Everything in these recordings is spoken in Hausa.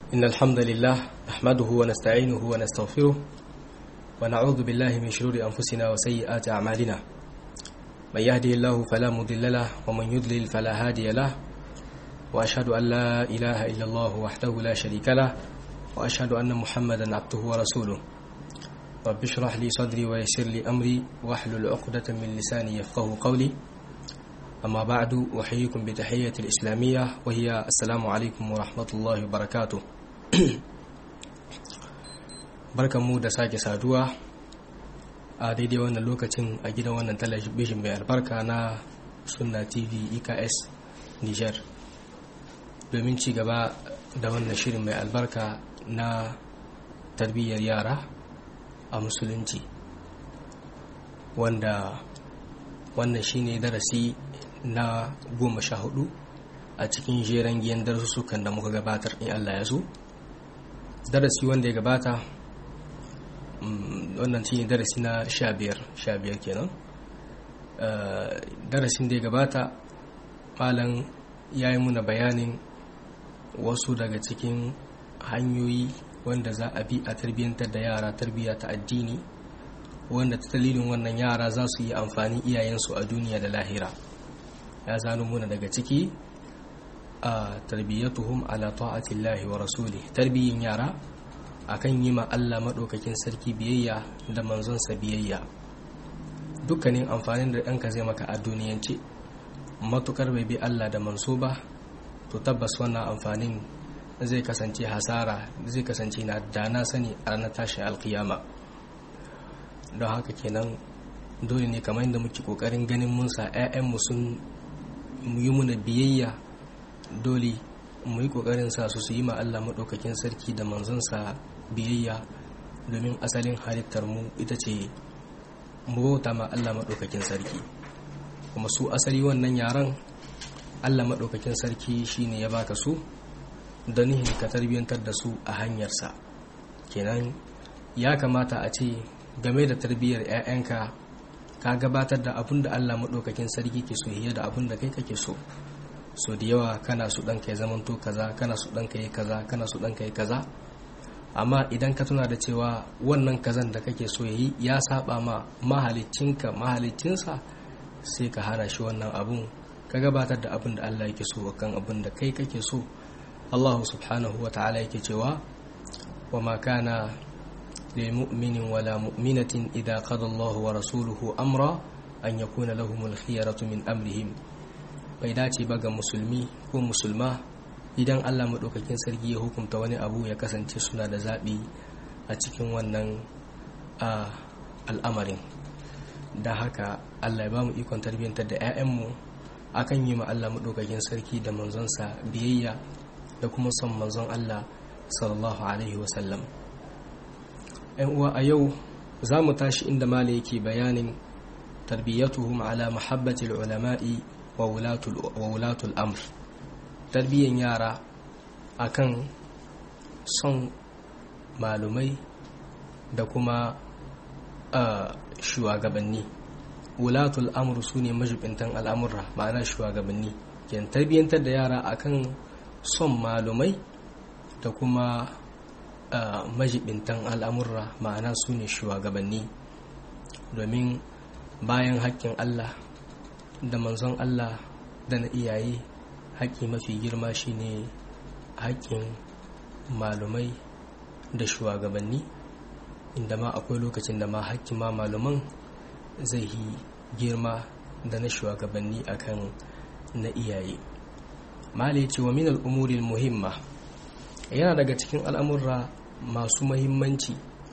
إن الحمد لله نحمده ونستعينه ونستغفره ونعوذ بالله من شرور أنفسنا وسيئات أعمالنا من يهده الله فلا مضل له ومن يضلل فلا هادي له وأشهد أن لا إله إلا الله وحده لا شريك له وأشهد أن محمدا عبده ورسوله رب اشرح لي صدري ويسر لي أمري واحلل عقدة من لساني يفقه قولي أما بعد أحييكم بتحية الإسلامية وهي السلام عليكم ورحمة الله وبركاته barkan mu da sake saduwa a daidai wannan lokacin a gidan wannan talabijin mai albarka na sunna tv eks niger domin ci gaba da wannan shirin mai albarka na tarbiyyar yara a musulunci wanda wannan shine darasi na goma sha hudu a cikin jeren giyan darussukan da muka gabatar in Allah ya so darasi wanda ya gabata wannan shine darasi na sha biyar sha biyar kenan darasin da ya gabata malam ya yi muna bayanin wasu daga cikin hanyoyi wanda za a bi a tarbiyyantar da yara tarbiyya ta addini wanda ta dalilin wannan yara za su yi amfani iyayensu a duniya da lahira ya zano muna daga ciki a tarbiyyatuhum ala ta'atillahi wa rasuli tarbiyyin yara akan yi ma Allah maɗaukakin sarki biyayya da manzonsa biyayya dukkanin amfanin da ɗanka zai maka a duniyance matukar bai bi Allah da manso ba to tabbas wannan amfanin zai kasance hasara zai kasance na da na sani a ranar tashi alkiyama don haka kenan dole ne kamar yadda muke kokarin ganin mun sa 'ya'yanmu sun yi muna biyayya dole mu yi kokarin sa su su yi ma Allah maɗaukakin sarki da manzonsa biyayya domin asalin halittar mu ita ce mu bauta ma Allah maɗaukakin sarki kuma su asali wannan yaran Allah maɗaukakin sarki shine ya baka su da nihin ka tarbiyyantar da su a hanyarsa kenan ya kamata a ce game da tarbiyyar 'ya'yanka ka gabatar da abin da Allah maɗaukakin sarki ke so da abin da kai kake so so da yawa kana su ɗanka ya zamanto kaza kana su ɗanka yi kaza kana su ɗanka yi kaza amma idan ka tuna da cewa wannan kazan da kake so yi ya saba ma mahalicinka mahalicinsa sai ka hana shi wannan abun ka gabatar da abin da Allah yake so kan abin da kai kake so Allah subhanahu wa ta'ala yake cewa wa ma kana lil mu'minin wala mu'minatin idza qada Allah wa rasuluhu amra an yakuna lahumul khiyaratu min amrihim bai dace ba ga musulmi ko musulma idan Allah maɗaukakin sarki ya hukunta wani abu ya kasance suna da zaɓi a cikin wannan al'amarin da haka Allah ya ba mu ikon tarbiyyantar da 'ya'yanmu akan yi ma Allah maɗaukakin sarki da manzonsa biyayya da kuma son manzon Allah sallallahu alaihi wasallam ‘yan uwa a yau za mu tashi inda mala yake bayanin tarbiyyatuhum ala mahabbatil ulama'i wa wulatul amr tarbiyyan yara akan son malumai da kuma shugabanni wulatul amr su ne majibintan al'amurra ma'ana shugabanni yan tarbiyyantar da yara akan son malumai da kuma majibintan al'amurra ma'ana su ne shugabanni domin bayan haƙƙin allah da manzon Allah da na iyaye haƙƙi mafi girma shine haƙƙin malumai da shugabanni inda ma akwai lokacin da ma haƙƙin ma maluman zai yi girma da na shugabanni akan na iyaye mali ce wa min al'umurin muhimma yana daga cikin al'amurra masu mahimmanci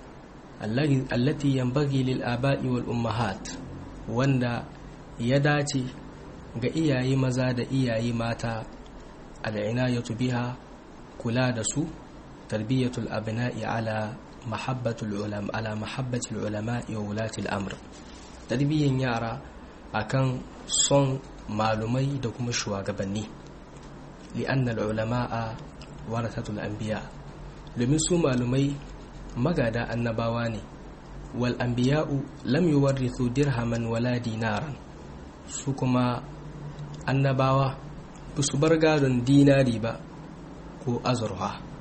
allati yambagi lil aba'i wal ummahat wanda ya dace ga iyaye maza da iyaye mata al'inayatu biha kula da su tarbiyyatul abna'i ala mahabbatul ulama ala mahabbatul ulama wa wulatil amr tarbiyyan yara akan son malumai da kuma shugabanni li'anna al-ulama'a warathatul anbiya domin su malumai magada annabawa ne wal anbiya'u lam yuwarrithu dirhaman wala dinaran su kuma annabawa ba su bar gadon dinari ba ko azurfa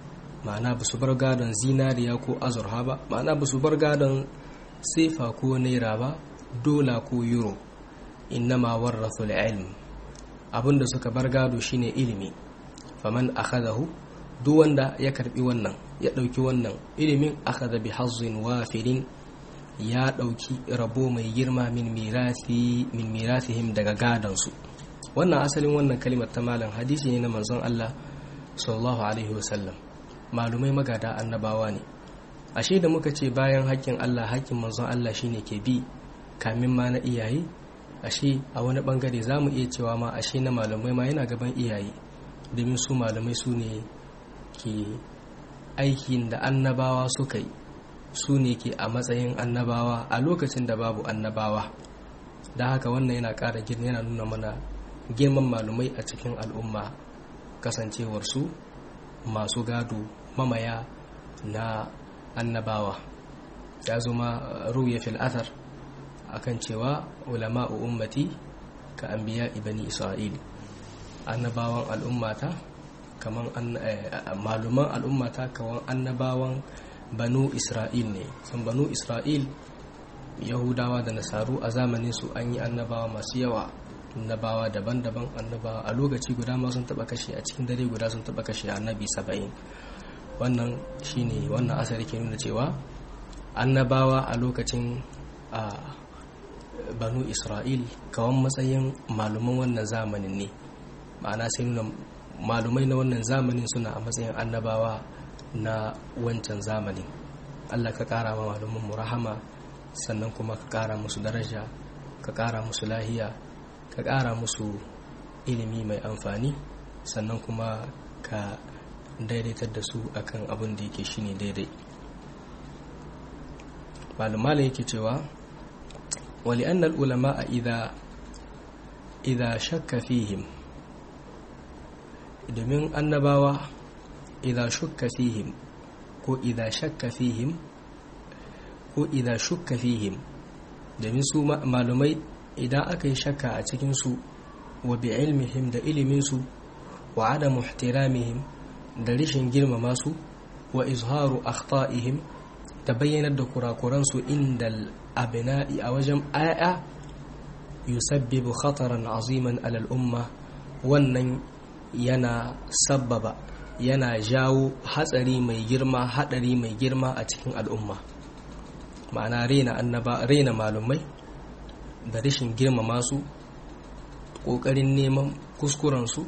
ma'ana ba su bar gadon zinariya ko azurha ba ma'ana ba su bar gadon sefa ko naira ba dola ko euro innama warrathul ilm abinda suka bar gado shine ilimi faman akhadahu duk wanda ya karbi wannan ya dauki wannan ilimin akhadha bi hazzin wafirin ya dauki rabo mai girma min mirathi min mirathihim daga gadon su wannan asalin wannan kalimar ta malam hadisi ne na manzon Allah sallallahu alaihi wasallam malumai magada annabawa ne ashe da muka ce bayan haƙƙin Allah haƙƙin manzon Allah shine ke bi kamin ma na iyaye ashe a wani bangare za mu iya cewa ma ashe na malamai ma yana gaban iyaye domin su malamai su ne ke aikin da annabawa suka yi su ne ke a matsayin annabawa a lokacin da babu annabawa da haka wannan yana ƙara girma yana nuna mana girman malumai a cikin al'umma kasancewarsu masu gado mamaya na annabawa ya zama ruya fil athar akan cewa ulama'u ummati ka anbiya ibani isra'il annabawan al'ummata kaman maluman al'ummata kawan annabawan banu isra'il ne san banu isra'il yahudawa da nasaru a zamanin su an yi annabawa masu yawa annabawa daban-daban annabawa a lokaci guda ma sun taba kashe a cikin dare guda sun taba kashe annabi saba'in wannan shine wannan asali ke nuna cewa annabawa a lokacin a banu isra'il kawan matsayin maluman wannan zamanin ne ma'ana sai nuna malumai na wannan zamanin suna a matsayin annabawa na wancan zamanin allah ka kara ma maluman mu rahama sannan kuma ka kara musu daraja ka kara musu lahiya ka kara musu ilimi mai amfani sannan kuma ka daidaitar da su akan abin da yake shine daidai malumalin yake cewa wali annal ulama a idha shakka fihim domin annabawa idha shukka fihim ko idha shakka fihim ko idha shukka fihim domin su malumai idan aka yi shakka a cikinsu wa bi ilmihim da iliminsu wa adamu ihtiramihim da rishin girmama su wa izharu akhta'ihim ta bayyanar da kurakuransu inda abina'i a wajen aya yusabbibu khataran aziman alal umma wannan yana sabbaba yana jawo hatsari mai girma hadari mai girma a cikin al'umma ma'ana rena annaba rena malumai da rashin girmama su ƙoƙarin neman kuskurensu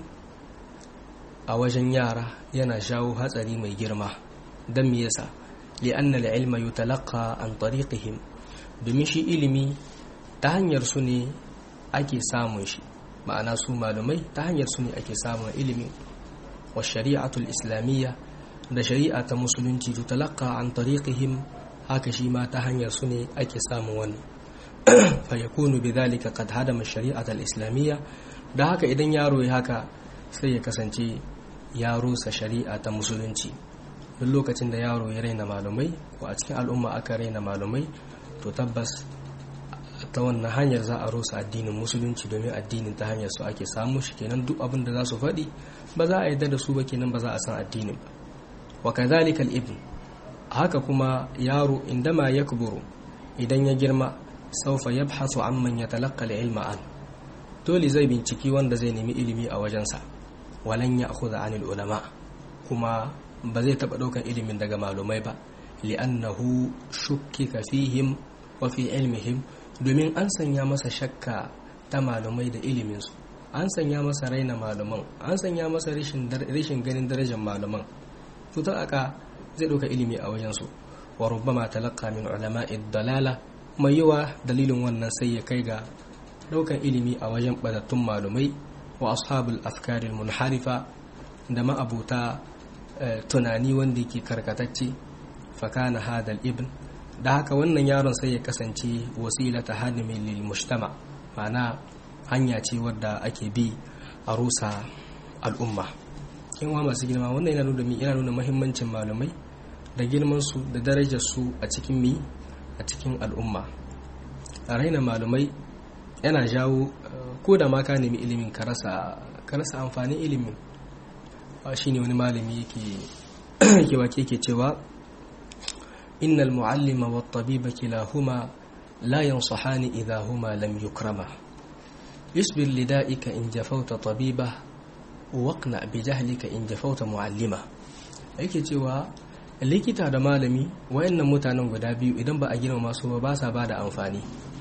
a wajen yara yana jawo hatsari mai girma don me yasa li'anna al-ilma yutalaqqa an tariqihim domin shi ilimi ta hanyar su ne ake samun shi ma'ana su malumai ta hanyar su ne ake samun ilimi wa shari'atul islamiyya da shari'a ta musulunci tutalaqqa an tariqihim haka shi ma ta hanyar su ne ake samun wannan fa yakunu bidhalika qad hadama shari'at al-islamiyya da haka idan yaro ya haka sai ya kasance ya rusa shari'a ta musulunci duk lokacin da yaro ya raina malumai ko a cikin al'umma aka raina malumai to tabbas ta wannan hanyar za a rusa addinin musulunci domin addinin ta hanyar su ake samu shi kenan duk abin da za su faɗi ba za a yarda da su ba kenan ba za a san addinin ba wa kadhalika al-ibn haka kuma yaro indama yakburu idan ya girma saufa yabhasu amman yatalaqqa al-ilma an dole zai binciki wanda zai nemi ilimi a wajensa walan ya'khudha anil ulama kuma ba zai taba daukan ilimin daga malumai ba li'annahu shukkika fihim wa fi ilmihim domin an sanya masa shakka ta malumai da iliminsu an sanya masa raina maluman an sanya masa rashin ganin darajar maluman to ta aka zai dauka ilimi a wajensu wa rubbama talaqqa min ulama'i dalala mai yawa dalilin wannan sai ya kai ga daukan ilimi a wajen badattun malumai wa ashabul afkaril munharifa da ma'abuta tunani wanda yake karkatacce fakana hadal ibn da haka wannan yaron sai ya kasance wasilata hadimin lil mujtama ma'ana hanya ce wadda ake bi a rusa al'umma in wa masu girma wannan yana nuna yana nuna muhimmancin malamai da girman su da darajar su a cikin mi a cikin al'umma a raina malamai yana jawo ko da ma ka nemi ilimin ka rasa amfanin ilimin shi ne wani malami yake ke wake ke cewa innal mu'allima wat tabiba kilahuma la yansahani idha huma lam yukrama isbir lida'ika in jafauta tabiba waqna bi jahlika in jafauta mu'allima yake cewa likita da malami wayannan mutanen guda biyu idan ba a girmama su ba ba sa ba da amfani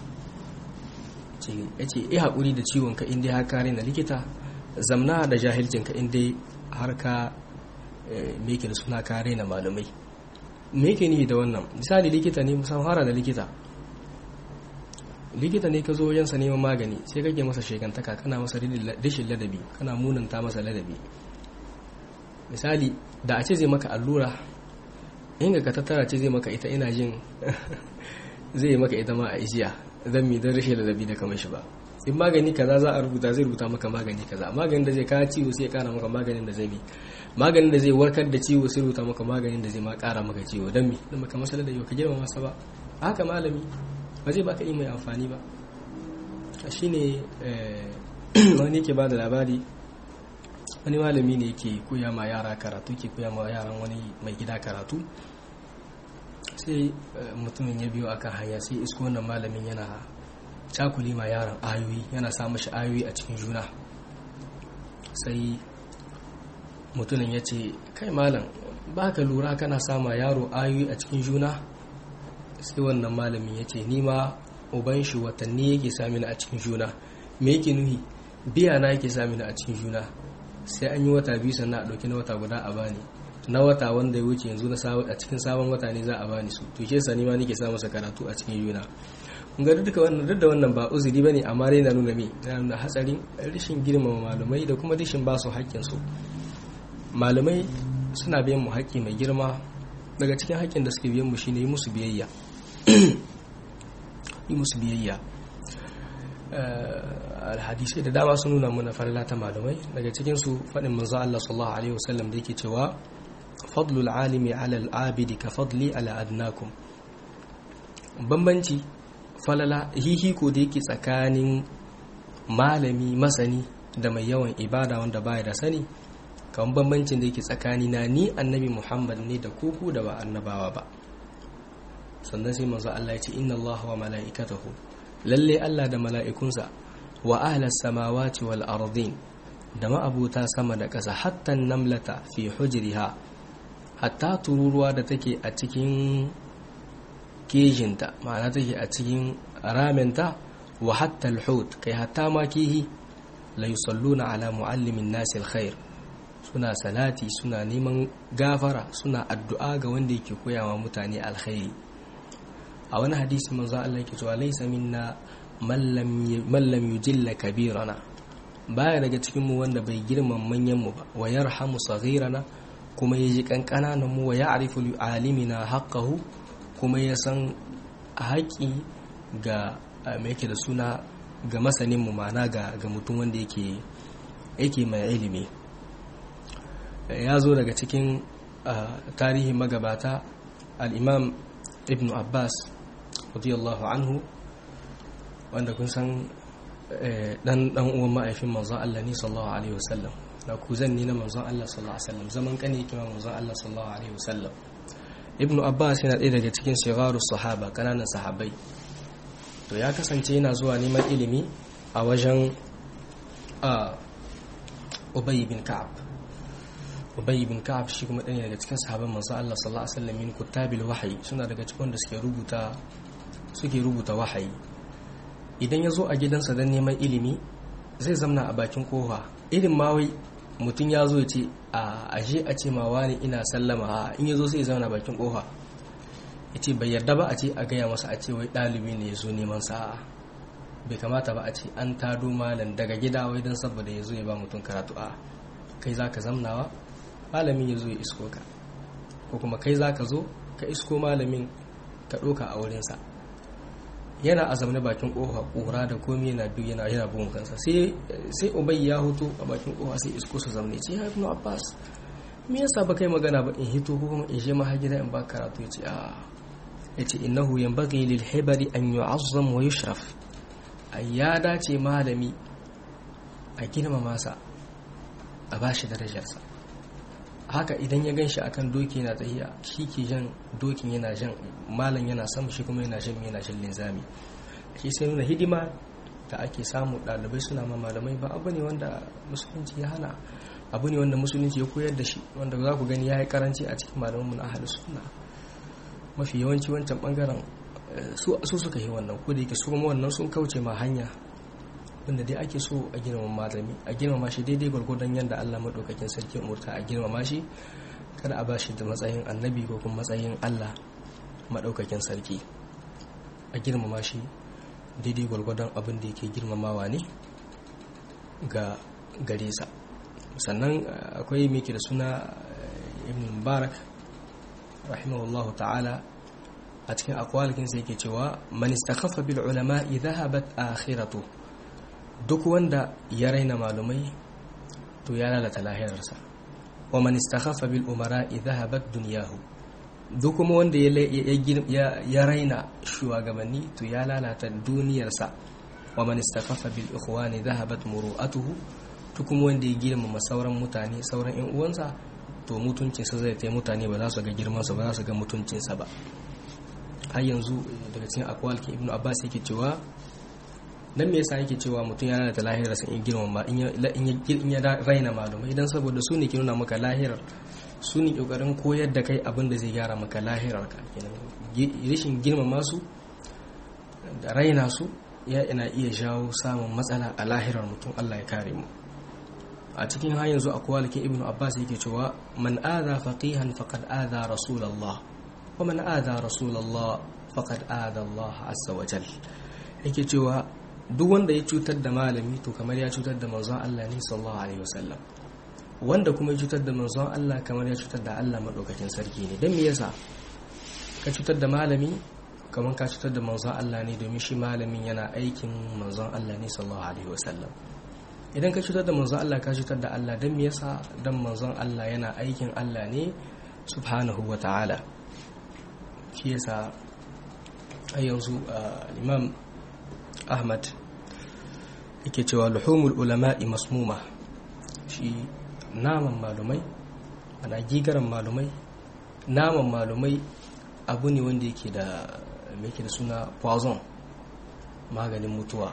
ya ce iya haƙuri da ciwonka inda har kare na likita zamna da jahilcinka inda har ka meke da suna kare na malamai me yake nihi da wannan misali likita ne musamman fara da likita likita ne ka zo wajensa neman magani sai kake masa shekantaka kana masa rashin ladabi kana munanta masa ladabi misali da a ce zai maka allura inga ka tattara ce zai maka ita ina jin zai maka ita ma a ijiya zan mi don rashin ladabi da kamar shi ba in magani kaza za a rubuta zai rubuta maka magani kaza maganin da zai kawo ciwo sai ya kara maka maganin da zai bi maganin da zai warkar da ciwo sai rubuta maka maganin da zai ma kara maka ciwo don mi don maka masala da yau ka girma masa ba haka malami ba zai baka yi mai amfani ba shine wani ke ba da labari wani malami ne yake koya ma yara karatu ke koya ma yaran wani mai gida karatu sai mutumin ya biyo akan hanya sai isko wannan malamin yana cakuli ma yaran ayoyi yana sa mashi ayoyi a cikin juna sai mutumin ya ce kai malam ba ka lura kana sama yaro ayoyi a cikin juna sai wannan malamin ya ce ni ma uban shi watanni yake samini a cikin juna me yake nuhi biya na yake samini a cikin juna sai an yi wata biyu sannan a ɗauki na wata guda a bani na wata wanda ya wuce yanzu a cikin sabon wata ne za a bani su to ke sani ma nake sa masa karatu a cikin juna ga duka wannan duk da wannan ba uzuri bane amma dai na nuna me na nuna hatsarin rashin girmama malamai da kuma rashin ba su haƙƙin su malamai suna biyan mu haƙƙi mai girma daga cikin haƙƙin da suke biyan mu shine yi musu biyayya yi musu biyayya alhadisai da dama sun nuna mana farla ta malamai daga cikin su faɗin manzo Allah sallallahu alaihi wasallam da yake cewa fadlul alimi ala al-abidi ka fadli ala adnakum bambanci falala hihiko da yake tsakanin malami masani da mai yawan ibada wanda baya da sani kan bambancin da yake tsakani na ni annabi muhammad ne da kuku da ba annabawa ba sannan sai manzo Allah ya ce inna Allah wa mala'ikatahu lalle Allah da mala'ikunsa wa ahlas samawati wal ardin da ma'abuta sama da ƙasa hatta namlata fi hujriha hatta tururuwa da take a cikin kejinta ma'ana take a cikin raminta wa hatta alhut kai hatta ma kihi la yusalluna ala muallimin nasi alkhair suna salati suna neman gafara suna addu'a ga wanda yake koyawa mutane alkhairi a wani hadisi manzo Allah yake cewa laysa minna man lam yujilla kabirana baya daga cikin mu wanda bai girman manyan mu ba wa yarhamu saghirana kuma yaji kankanan mu wa ya'rifu li alimina haqqahu kuma ya san haƙi ga mai yake da suna ga masanin mu mana ga ga mutum wanda yake yake mai ilimi ya zo daga cikin tarihin magabata al-imam ibn abbas radiyallahu anhu wanda kun san dan dan uwan ma'aifin manzon Allah ne sallallahu alaihi wasallam da kuzan ne na manzon Allah sallallahu alaihi wasallam zaman kane yake manzon Allah sallallahu alaihi wasallam ibnu abbas yana ɗaya daga cikin shigaru sahaba kananan sahabbai to ya kasance yana zuwa neman ilimi a wajen ubay bin ka'ab ubay bin ka'ab shi kuma ɗaya daga cikin sahabban manzon Allah sallallahu alaihi wasallam min kutabil wahyi suna daga cikin da suke rubuta suke rubuta wahayi idan ya zo a gidansa don neman ilimi zai zamna a bakin kofa irin ma wai mutum ya zo ce a ashe a ce ma wani ina sallama a in ya zo sai zauna bakin kofa ya ce bai yarda ba a ce a gaya masa a ce wai ɗalibi ne ya zo neman sa'a bai kamata ba a ce an tado malam daga gida wai don saboda ya zo ya ba mutum karatu a kai za ka zamnawa malamin ya zo ya isko ka ko kuma kai za ka zo ka isko malamin ka ɗoka a wurinsa yana a zaune bakin kofa kura da komi yana biyu yana yana bugun kansa sai sai ubay ya hutu a bakin kofa sai isko su zaune ce ya ibnu abbas me yasa ba kai magana ba in hito ko kuma in je ma gida in ba karatu yace a yace innahu yanbaghi lil hibari an yu'azzam wa yushraf ai ya dace malami a girmama sa a bashi darajarsa a haka idan ya gan shi akan doki yana tahiya shi ke jan dokin yana jan malam yana sama shi kuma yana jan yana jan linzami shi sai nuna hidima da ake samu ɗalibai suna ma malamai ba abu ne wanda musulunci ya hana abu ne wanda musulunci ya koyar da shi wanda za ku gani ya yi karanci a cikin malaman na ahalus sunna mafi yawanci wancan bangaren su suka yi wannan ko da yake su kuma wannan sun kauce ma hanya wanda dai ake so a girmama malami a girmama shi daidai gwargwadon yadda Allah madaukakin sarki umurta a girmama shi kada a ba shi da matsayin annabi ko kuma matsayin Allah madaukakin sarki a girmama shi daidai gwargwadon abin da yake girmamawa ne ga gare sa sannan akwai mai da suna ibn mubarak rahimahullahu ta'ala a cikin akwalikin sai yake cewa man istakhaffa bil ulama idhahabat akhiratu duk wanda ya raina malumai to ya lalata lahirarsa wa man istakhaffa bil umara idhahabat dunyahu duk kuma wanda ya raina shugabanni to ya lalata duniyarsa wa man istakhaffa bil ikhwani dhahabat muru'atuhu duk kuma wanda ya girmama sauran mutane sauran yan uwansa to mutuncinsa zai tai mutane ba za su ga girmansa ba za su ga mutuncinsa ba har yanzu daga cikin akwalkin ibnu abbas yake cewa dan me yasa yake cewa mutum yana da lahirar sa in girmama in ya raina malumai idan saboda su ne ke nuna maka lahirar su ne kokarin koyar da kai abin da zai gyara maka lahirar ka kenan rashin girmama su da raina su ya ina iya jawo samun matsala a lahirar mutum Allah ya kare mu a cikin har yanzu akwalkin ibnu abbas yake cewa man adha faqihan faqad adha rasulullah wa man adha rasulullah faqad adha Allah azza wa jal yake cewa duk wanda ya cutar da malami to kamar ya cutar da manzon Allah ne sallallahu alaihi wasallam wanda kuma ya cutar da manzon Allah kamar ya cutar da Allah madaukakin sarki ne dan me yasa ka cutar da malami kamar ka cutar da manzon Allah ne domin shi malamin yana aikin manzon Allah ne sallallahu alaihi wasallam idan ka cutar da manzon Allah ka cutar da Allah dan me yasa dan manzon Allah yana aikin Allah ne subhanahu wa ta'ala shi yasa a yanzu imam ahmad yake cewa luhumul ulama'i masmuma shi naman malumai ana gigaran malumai naman malumai abu ne wanda yake da yake da suna poison maganin mutuwa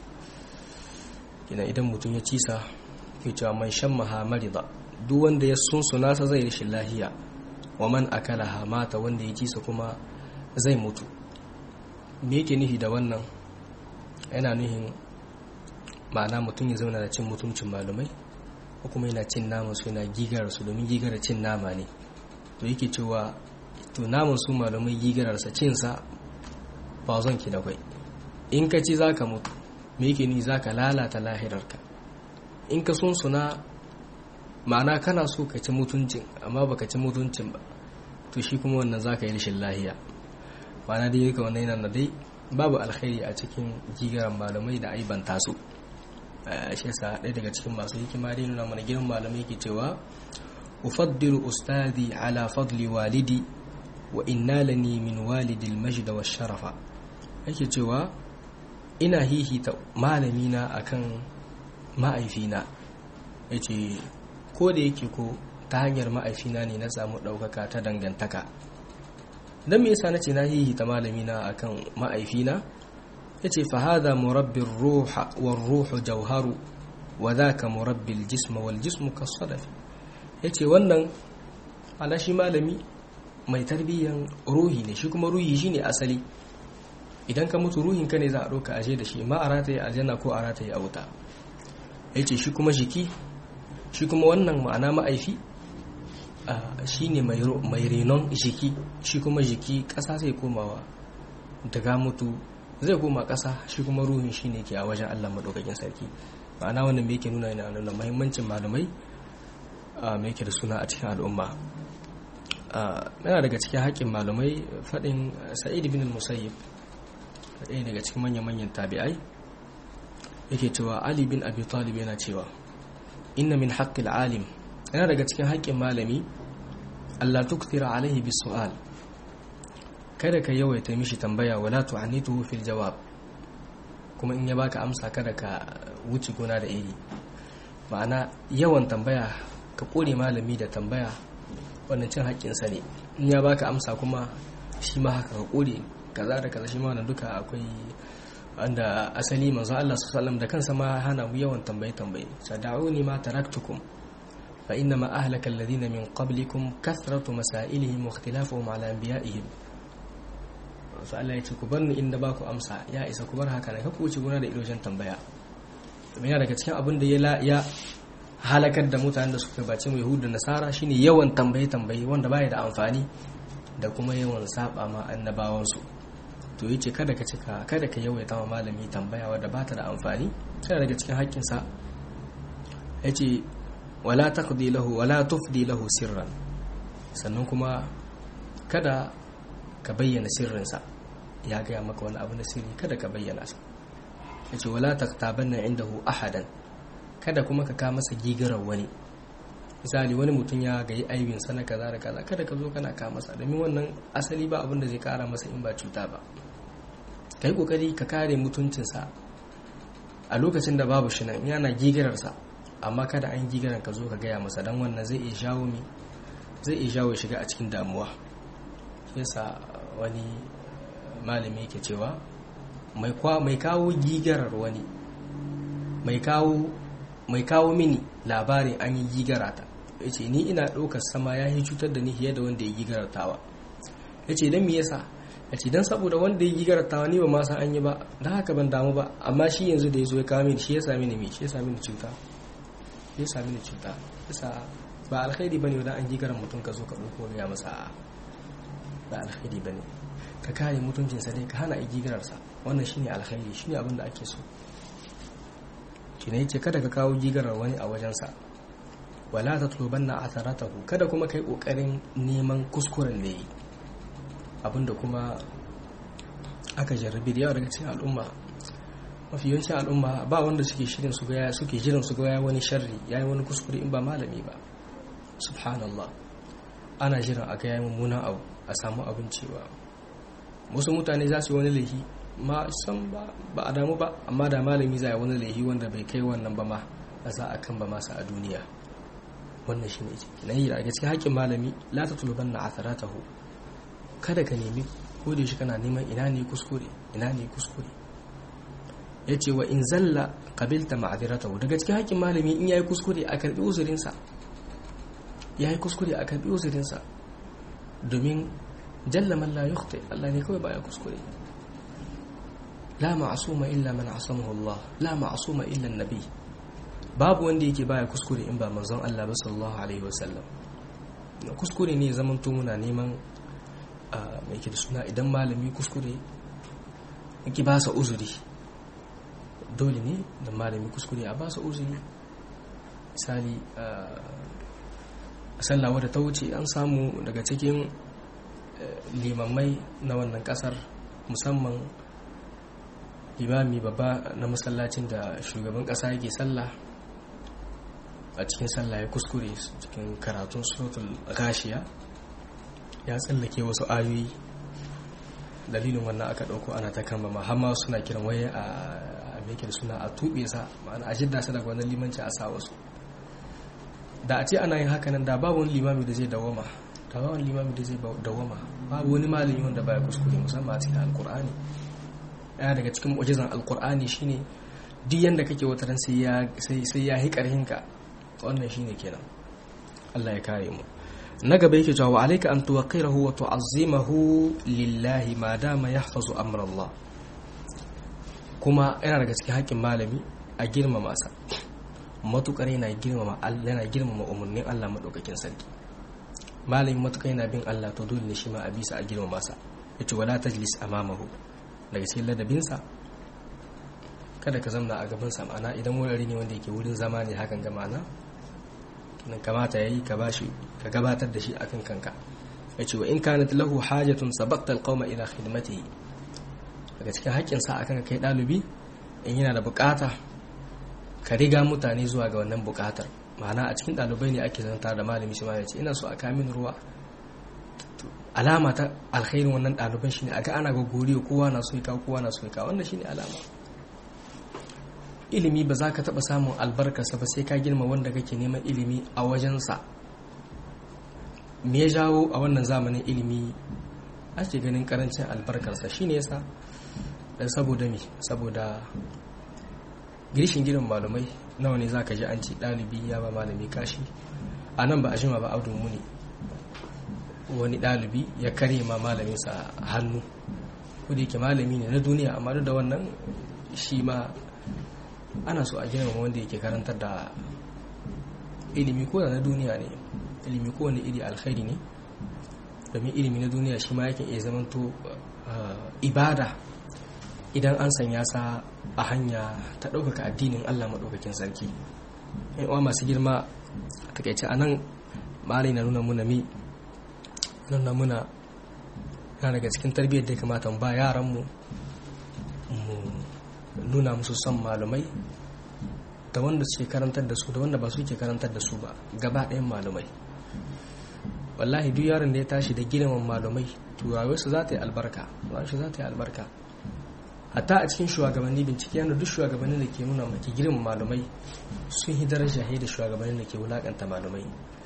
kina idan mutum ya cisa ke cewa man shan mahamari ba duk wanda ya sunsuna sa zai rashin lahiya wa man akalaha mata wanda ya cisa kuma zai mutu me yake nufi da wannan yana nuhin ma'ana mutum ya zauna da cin mutuncin malumai ko kuma yana cin naman su yana gigar su domin gigar cin nama ne to yake cewa to naman su malumai gigararsa cinsa ba zon ki da kwai in ka ci zaka mutu me yake ni zaka lalata lahirarka in ka sun suna ma'ana kana so ka ci mutuncin amma baka ci mutuncin ba to shi kuma wannan zaka yi rashin lahiya ma'ana dai yake wannan yana dai babu alkhairi a cikin gigaran malamai da aibanta su shi yasa ɗaya daga cikin masu hikima dai nuna mana girin malamai ke cewa ufaddilu ustadi ala fadli walidi wa inna lani min walidi almajd wa sharafa yake cewa ina hihita malamina akan ma'aifina yace ko da yake ko ta hanyar ma'aifina ne na samu ɗaukaka ta dangantaka don me yasa nace na hihita malamina akan ma'aifina yace fa hadha murabbir ruha war ruhu jawharu wa dhaka murabbil jisma wal jismu kasadaf yace wannan ala shi malami mai tarbiyyan ruhi ne shi kuma ruhi shine asali idan ka mutu ruhin ka ne za a ɗauka aje da shi ma a rataye aljanna ko a rataye a wuta yace shi kuma jiki shi kuma wannan ma'ana ma'aifi shi ne mai renon jiki shi kuma jiki ƙasa zai komawa daga mutu zai koma ƙasa shi kuma ruhin shi ne ke a wajen allah maɗaukakin sarki ma'ana wannan me yake nuna yana nuna mahimmancin malamai me yake da suna a cikin al'umma yana daga cikin haƙƙin malamai faɗin sa'id bin musayyib ɗaya daga cikin manya-manyan tabi'ai yake cewa ali bin abi talib yana cewa inna min haƙƙil alim yana daga cikin haƙƙin malami Allah tuktira alaihi bisu'al kada ka yawaita mishi tambaya wala tu'annituhu fil jawab kuma in ya baka amsa kada ka wuce gona da iri ma'ana yawan tambaya ka kore malami da tambaya wannan cin haƙƙinsa ne in ya baka amsa kuma shi ma haka ka ƙure kaza da kaza shi ma wannan duka akwai wanda asali manzo Allah sallallahu da kansa ma hana mu yawan tambaye tambaye sada'uni ma taraktukum fa inna ma ahlaka alladhina min qablikum kathratu masailihim wa ikhtilafuhum ala anbiya'ihim sai Allah ya ce ku bar ni inda ba ku amsa ya isa ku bar haka ne ka ku wuce gona da idoshin tambaya yana daga cikin abin da ya halakar da mutanen da suka bace mu yahudu da nasara shine yawan tambaye tambaye wanda baya da amfani da kuma yawan saba ma annabawansu to yace kada ka cika kada ka yawaita ma malami tambaya wadda ba ta da amfani sai daga cikin haƙƙin sa yace wala taqdi lahu wala tufdi lahu sirran sannan kuma kada ka bayyana sirrinsa ya gaya maka wani abu na sirri kada ka bayyana sa yace wala taqtabanna indahu ahadan kada kuma ka kama masa gigarar wani misali wani mutum ya gayi aibin sana kaza da kaza kada ka zo kana ka masa domin wannan asali ba abin da zai kara masa in ba cuta ba ka yi kokari ka kare mutuncinsa a lokacin da babu shi nan yana gigararsa amma kada an gigaran ka zo ka gaya masa don wannan zai iya shawo mi zai iya shawo shiga a cikin damuwa yasa wani malami yake cewa mai kawo gigarar wani mai kawo mai kawo mini labarin an yi gigarata ya ce ni ina ɗaukar sama ya yi cutar da ni fiye da wanda ya gigaratawa ya ce don me yasa ya ce don saboda wanda ya gigaratawa ni ba ma san an yi ba don haka ban damu ba amma shi yanzu da ya zo ya kawo mini shi ya sami ni shi ya sami ni cuta ya sami ni cuta yasa ba alkhairi bane wadan an gigaran mutum ka zo ka ɗauko ya masa ba alkhairi bane ka kare mutuncinsa dai ka hana a gigararsa wannan shine alkhairi shine abin da ake so shine yace kada ka kawo gigarar wani a wajensa wala tatlubanna atharatahu kada kuma kai kokarin neman kuskuren da yi abinda kuma aka jarrabi da yawa daga cikin al'umma mafi yawancin al'umma ba wanda suke shirin su ga suke jiran su ga wani sharri yayi wani kuskure in ba malami ba subhanallah ana jiran a ga yayi mummunan abu a samu abin cewa wasu mutane za su yi wani laifi ma san ba a damu ba amma da malami za a wani laifi wanda bai kai wannan ba ma a za a kan ba masa a duniya wannan shi ne na yi daga cikin haƙƙin malami la ta tuluban na atharatahu kada ka nemi ko da shi kana neman ina ne kuskure ina ne kuskure ya ce wa in zalla kabilta ma'adiratahu daga cikin haƙƙin malami in yayi kuskure a karbi uzurinsa yayi kuskure a karbi uzurinsa domin jalla man la yukhti Allah ne kawai baya kuskure la ma'asuma illa man asamahu Allah la ma'asuma illa nabi babu wanda yake baya kuskure in ba manzon Allah ba sallallahu alaihi wasallam kuskure ne zaman to muna neman mai ke da suna idan malami kuskure yake ba sa uzuri dole ne da malami kuskure a ba sa uzuri misali a sallawa da ta wuce an samu daga cikin limammai na wannan kasar musamman limami babba na masallacin da shugaban kasa yake sallah a cikin sallah ya kuskure cikin karatun suratul gashiya ya tsallake wasu ayoyi dalilin wannan aka dauko ana ta kama ma suna kiran waye a meke da suna a tuɓe sa ma'ana a jidda sa daga wannan limanci a sa wasu da a ce ana yin hakanan da babu wani limami da zai dawama da babu wani limami da zai dawama babu wani malami wanda baya kuskure musamman a cikin alkur'ani ɗaya daga cikin mu'jizan alkur'ani shine duk yanda kake wata ran sai ya sai ya hi karhinka wannan shine kenan Allah ya kare mu na gaba yake cewa alayka an tuwaqirahu wa tu'azzimahu lillahi ma dama yahfazu amra Allah kuma yana daga cikin haƙƙin malami a girmama sa matukar yana girmama yana girmama umarnin Allah madaukakin sarki malami matukar yana bin Allah to dole ne shi ma a bisa a girmama sa yace wala tajlis amamahu daga cikin ladabinsa kada ka zamna a gabansa ma'ana idan wurare ne wanda yake wurin zama ne hakan ga ma'ana nan kamata yayi ka bashi ka gabatar da shi akan kanka yace wa in kanat lahu hajatun sabaqta alqawma ila khidmatihi daga cikin haƙƙin sa akan kai dalibi in yana da bukata ka riga mutane zuwa ga wannan bukatar ma'ana a cikin dalibai ne ake zanta da malami shi ma yace ina so a kamin ruwa alama ta alkhairin wannan ɗaliban shine aga ana gogori kowa na so ya kowa na so ya wannan shine alama ilimi ba za ka taɓa samun albarkarsa ba sai ka girma wanda kake neman ilimi a wajensa me ya jawo a wannan zamanin ilimi ake ganin karancin albarkarsa shine yasa dan saboda me saboda girishin gidan malamai nawa ne zaka ji an ce dalibi ya ba malami kashi a nan ba a jima ba audu muni wani dalibi ya kare ma malaminsa hannu ko da yake malami ne na duniya amma duk da wannan shi ma ana so a girmama wanda yake karantar da ilimi ko da na duniya ne ilimi ko wani iri alkhairi ne domin ilimi na duniya shi ma yake iya zamanto ibada idan an sanya sa a hanya ta ɗaukaka addinin allah maɗaukakin sarki uwa masu girma a takaice a nan malai na nuna muna mi nuna muna na daga cikin tarbiyyar da ya kamata ba yaranmu mu nuna musu son malumai da wanda suke karantar da su da wanda ba su ke karantar da su ba gaba ɗayan malumai wallahi duk yaron da ya tashi da girman malumai turawarsu za ta yi albarka shi za ta yi albarka hatta a cikin shugabanni bincike yana duk shugabannin da ke nuna maki girman malumai sun yi daraja da shugabannin da ke wulakanta malumai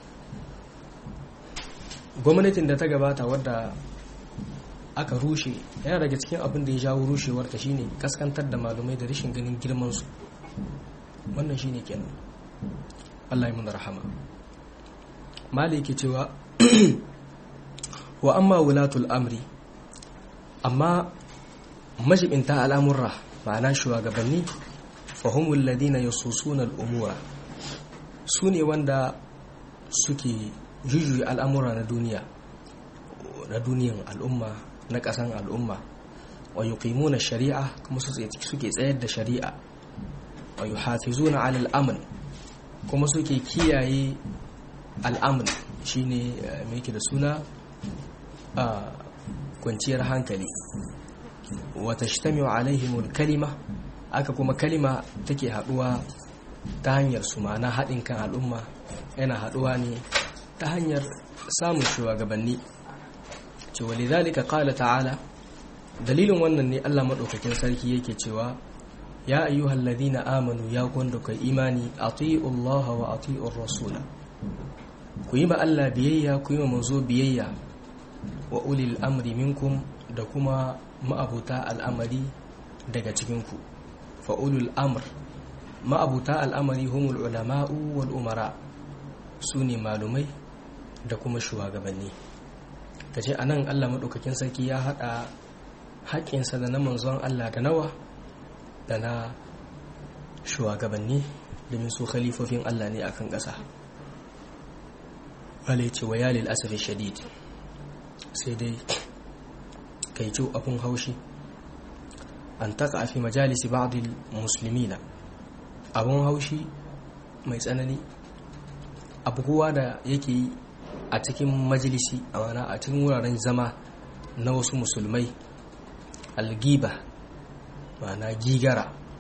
gwamnatin da ta gabata wadda aka rushe yana daga cikin abin da ya jawo rushewar ta shine kaskantar da malumai da rashin ganin girman su wannan shine kenan Allah ya mun rahama mali yake cewa wa amma wulatul amri amma majibinta al'amurra ma'ana shugabanni fahimul ladina yasusuna al'umura su ne wanda suke jujuyi al'amura na duniya na duniyan al'umma na ƙasan al'umma wa yuqimuna shari'a kuma suke tsayar da shari'a wa yuhafizuna ala al'amn kuma suke kiyaye al'amn shine me yake da suna kwanciyar hankali wa tashtamiu alaihimul kalima aka kuma kalima take haduwa ta hanyar su ma'ana haɗin kan al'umma yana haduwa ne ta hanyar samun shugabanni cewa lidhalika qala ta'ala dalilin wannan ne Allah madaukakin sarki yake cewa ya ayyuhal ladina amanu ya kwanda kai imani ati'u Allah wa ati'ur rasula ku yi ma Allah biyayya ku yi ma manzo biyayya wa ulil amri minkum da kuma ma'abuta al'amari daga cikinku fa ulul amr ma'abuta al'amari humul ulama'u wal umara su ne malumai da kuma shugabanni ta ce a nan allah maɗaukakin sarki ya haɗa haƙƙinsa da na manzon allah da nawa da na shugabanni domin su khalifofin allah ne akan ƙasa wale ce wa yalil asafi shadid sai dai kai ce abun haushi an taka a fi majalisi ba'adil musulmina abun haushi mai tsanani abu kowa da yake yi a cikin majalisi a mana a cikin wuraren zama na wasu musulmai algiba mana gigara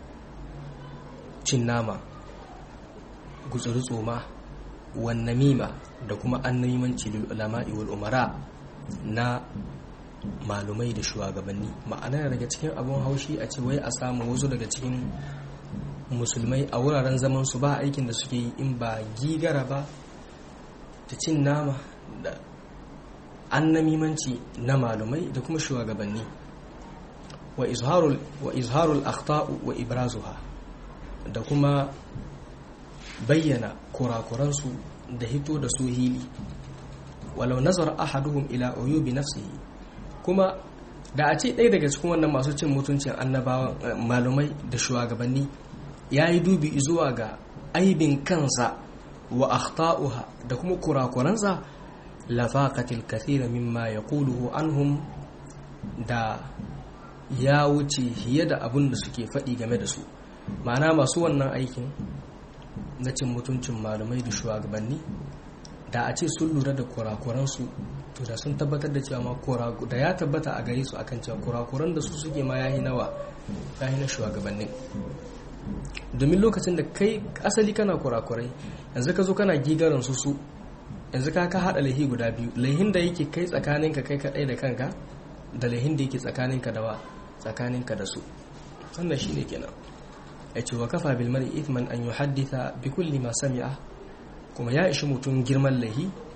cin nama gutsuri tsoma wannamima da kuma annamimanci ulama'i wal umara na malumai da shugabanni ma'ana daga cikin abun haushi a ce wai a samu wasu daga cikin musulmai a wuraren zaman su ba aikin da suke yi in ba gigara ba da cin nama da annamimanci na malumai da kuma shugabanni wa izharul wa izharul akhta'u wa ibrazuha da kuma bayyana kurakuransu da hito da su hili walau nazar ahaduhum ila uyubi nafsihi kuma da a ce ɗaya daga cikin wannan masu cin mutuncin annabawan malumai da shugabanni ya yi dubi zuwa ga aibin kansa wa akhta'uha da kuma kurakuransa lafaqatil kathira mimma yaquluhu anhum da ya wuce fiye da abin da suke faɗi game da su ma'ana masu wannan aikin na cin mutuncin malumai da shugabanni da a ce sun lura da kurakuransu to da sun tabbatar da cewa ma da ya tabbata a gare su akan cewa kurakuran da su suke ma yahi nawa yahi na shugabannin domin lokacin da kai asali kana kurakurai yanzu ka zo kana gigaran su su yanzu ka ka haɗa laihi guda biyu laihin da yake kai tsakaninka kai kaɗai da kanka da laihin da yake tsakaninka da wa tsakaninka da su wannan shine kenan ya ce wa kafa bil mar'i ithman an yuhadditha bi kulli ma sami'a kuma ya ishi mutum girman laihi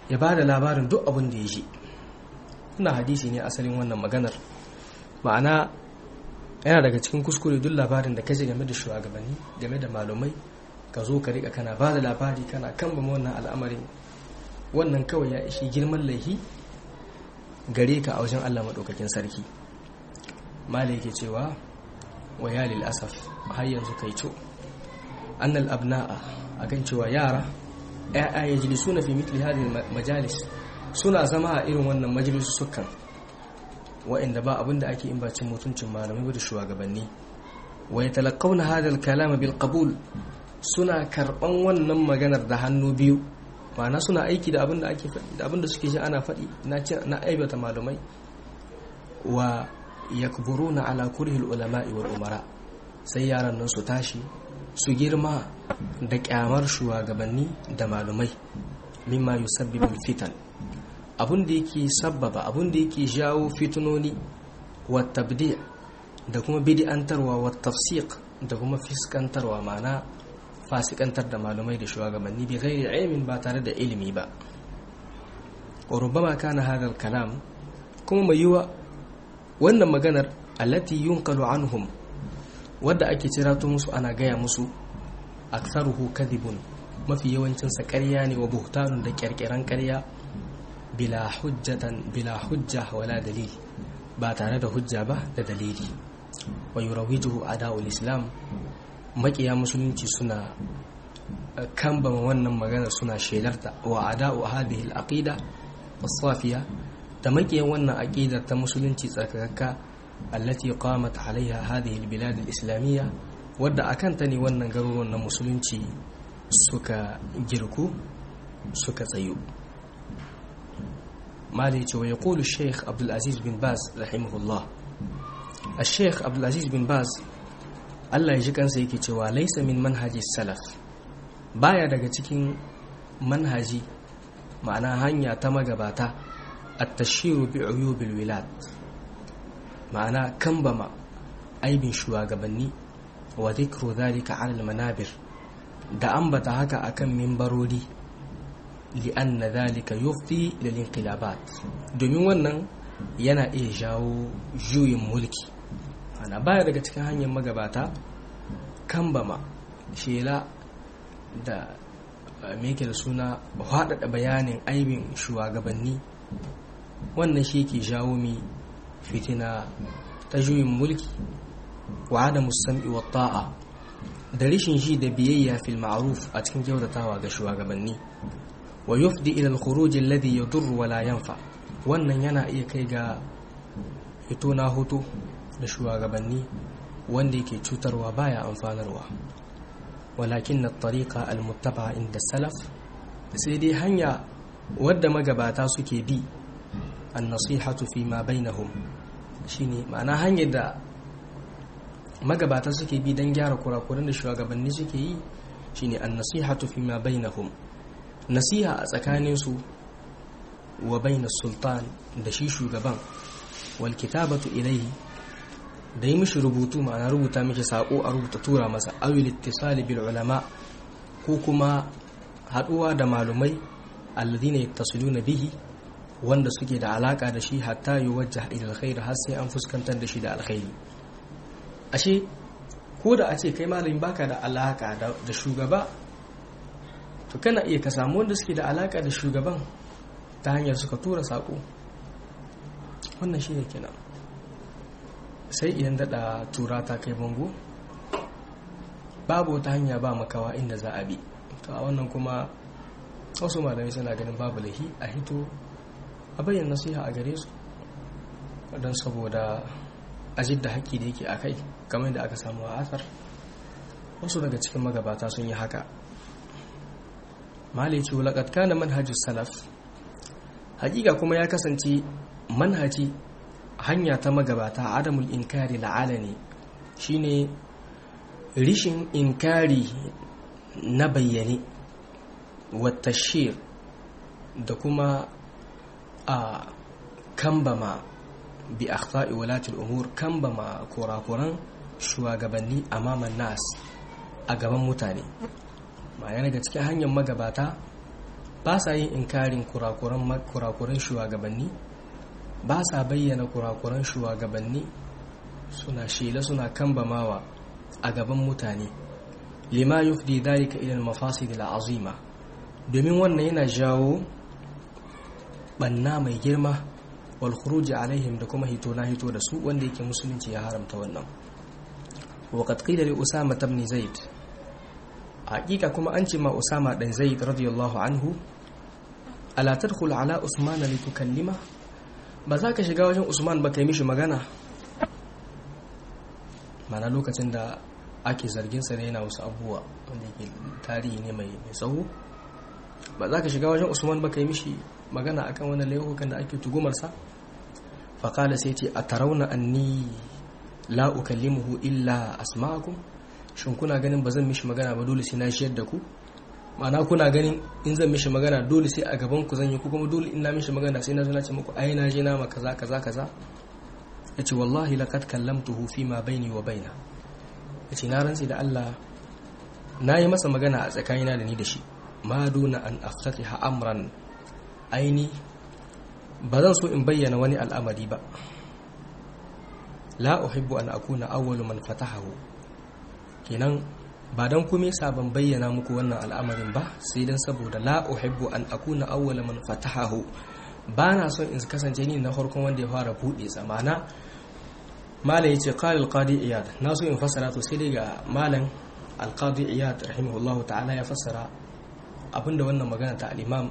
ya ba da labarin duk abin da ya ji ina hadisi ne asalin wannan maganar ma'ana yana daga cikin kuskure duk labarin da kaji game da shugabanni game da malumai ka zo ka rika kana ba da labari kana kambama wannan al'amarin wannan kawai ya ishi girman laihi gare ka a wajen Allah maɗaukakin sarki malai ke cewa wa ya lil asaf har yanzu kai co annal abna'a akan cewa yara ya'ya ya jili suna fi mitli hadin majalis suna zama a irin wannan majalisu sukan wa'inda ba abin da ake in bacin mutuncin malamai da shugabanni wa ya talakauna hadal kalama bil qabul suna karban wannan maganar da hannu biyu ma'ana suna aiki da abin da ake faɗi da abin da suke ji ana faɗi na na aibata malamai wa yakburuna ala kurhil ulama'i wal umara sai yaran nan su tashi su girma da kyamar shugabanni da malumai mimma yusabbibu fitan abun da yake sabbaba abun da yake jawo fitunoni wa tabdi' da kuma bid'antarwa wa tafsiq da kuma fiskantarwa ma'ana fasikantar da malumai da shugabanni bi ghairi ilmin ba tare da ilimi ba wa rubbama kana hadha kalam kuma mai yiwa wannan maganar allati yunqalu anhum wadda ake cirato musu ana gaya musu aktharuhu kadhibun mafi yawancin sa ƙarya ne wa buhtanun da ƙirƙiran ƙarya bila hujjatan bila hujja wala dalil ba tare da hujja ba da dalili wa yurawijuhu ada'ul islam makiya musulunci suna kambama wannan magana suna shelarta wa ada'u hadhihi al-aqida as-safiya da makiyan wannan aqidar ta musulunci tsakakka allati qamat alaiha hadhihi al-bilad al-islamiyya wadda akan ta ne wannan garuruwan na musulunci suka girku suka tsayu مالي ويقول الشيخ عبد العزيز بن باز رحمه الله الشيخ عبد العزيز بن باز Allah ya ji kansa yake cewa laisa min manhaji salaf baya daga cikin manhaji ma'ana hanya ta magabata at-tashiru bi uyubil wilad ma'ana kambama aibin shugabanni wa dhikru dhalika 'ala al-manabir da ambata haka akan mimbarori li'anna dhalika yufdi lil inqilabat domin wannan yana iya jawo juyin mulki ana baya daga cikin hanyar magabata kambama shela da meke da suna haɗaɗa bayanin aibin shugabanni wannan shi ke jawo mi fitina ta juyin mulki wa da musamman wa ta'a da rishin shi da biyayya fil ma'ruf a cikin kyautatawa ga shugabanni wa yufdi ila al-khuruj alladhi yadur wa la yanfa wannan yana iya kai ga fito na hoto da shugabanni wanda yake cutarwa baya amfanarwa walakin na tariqa al-muttaba inda salaf sai dai hanya wadda magabata suke bi an-nasihatu fi ma bainahum shine ma'ana hanyar da magabata suke bi don gyara kurakuran da shugabanni suke yi shine an-nasihatu fi ma bainahum nasiha a tsakaninsu wa bainas sultan da shi shugaban wal kitabatu ilayhi da yi mishi rubutu ma'ana rubuta mishi sako a rubuta tura masa awil ittisali bil ulama ko kuma haduwa da malumai alladhina yattasiluna bihi wanda suke da alaka da shi hatta yuwajjah ila alkhair har sai an fuskantar da shi da alkhairi ashe ko da a ce kai malamin baka da alaka da shugaba to kana iya ka samu wanda suke da alaka da shugaban ta hanyar suka tura sako wannan shi ne kenan sai idan daɗa tura ta kai bango babu wata hanya ba makawa inda za a bi to a wannan kuma wasu malamai suna ganin babu lahi a hito a bayyana nasiha a gare su don saboda ajid da haƙƙi da yake a kai kamar da aka samu a asar wasu daga cikin magabata sun yi haka malai ce wulaƙat kana manhajus salaf hakika kuma ya kasance manhaji hanya ta magabata adamul inkari la'alani shine rishin inkari na bayyane watashir da kuma a kambama bi akhta'i walatul umur kambama kurakuran shugabanni amaman nas a gaban mutane ma'ana daga cikin hanyar magabata ba sa yin inkarin kurakuran shugabanni ba sa bayyana kurakuran shugabanni suna shela suna kambamawa a gaban mutane lima yufdi dalika ila al-mafasid al-azima domin wannan yana jawo banna mai girma wal khuruj alaihim da kuma hito na hito da su wanda yake musulunci ya haramta wannan wa qad qila li usama ibn zaid hakika kuma an ce ma usama dan zaid radiyallahu anhu ala tadkhul ala usman li tukallima ba za ka shiga wajen usman ba kai mishi magana mana lokacin da ake zargin sa ne yana wasu abubuwa wanda yake tarihi ne mai tsawo ba za ka shiga wajen usman ba kai mishi magana akan wani laifukan da ake tugumarsa faƙala sai ce a tarauna anni la ukallimuhu illa asma'akum shin kuna ganin ba zan mishi magana ba dole sai na shiyar da ku ma'ana kuna ganin in zan mishi magana dole sai a gaban ku zan yi ku kuma dole in na mishi magana sai na zo na ce muku ai na je na ma kaza kaza kaza yace wallahi laqad kallamtuhu fi ma baini wa baina yace na rantsi da Allah na yi masa magana a tsakanina da ni da shi ma duna an aftatiha amran aini ba zan so in bayyana wani al'amari ba la uhibbu an akuna awwalu man fatahahu kenan ba dan kuma yasa ban bayyana muku wannan al'amarin ba sai dan saboda la uhibbu an akuna awwala man fatahahu ba na son in kasance ni na farkon wanda ya fara buɗe zamana malam yace qala al-qadi iyad na so in fassara to sai dai ga malam al-qadi iyad rahimahullahu ta'ala ya fassara abinda wannan magana ta al-imam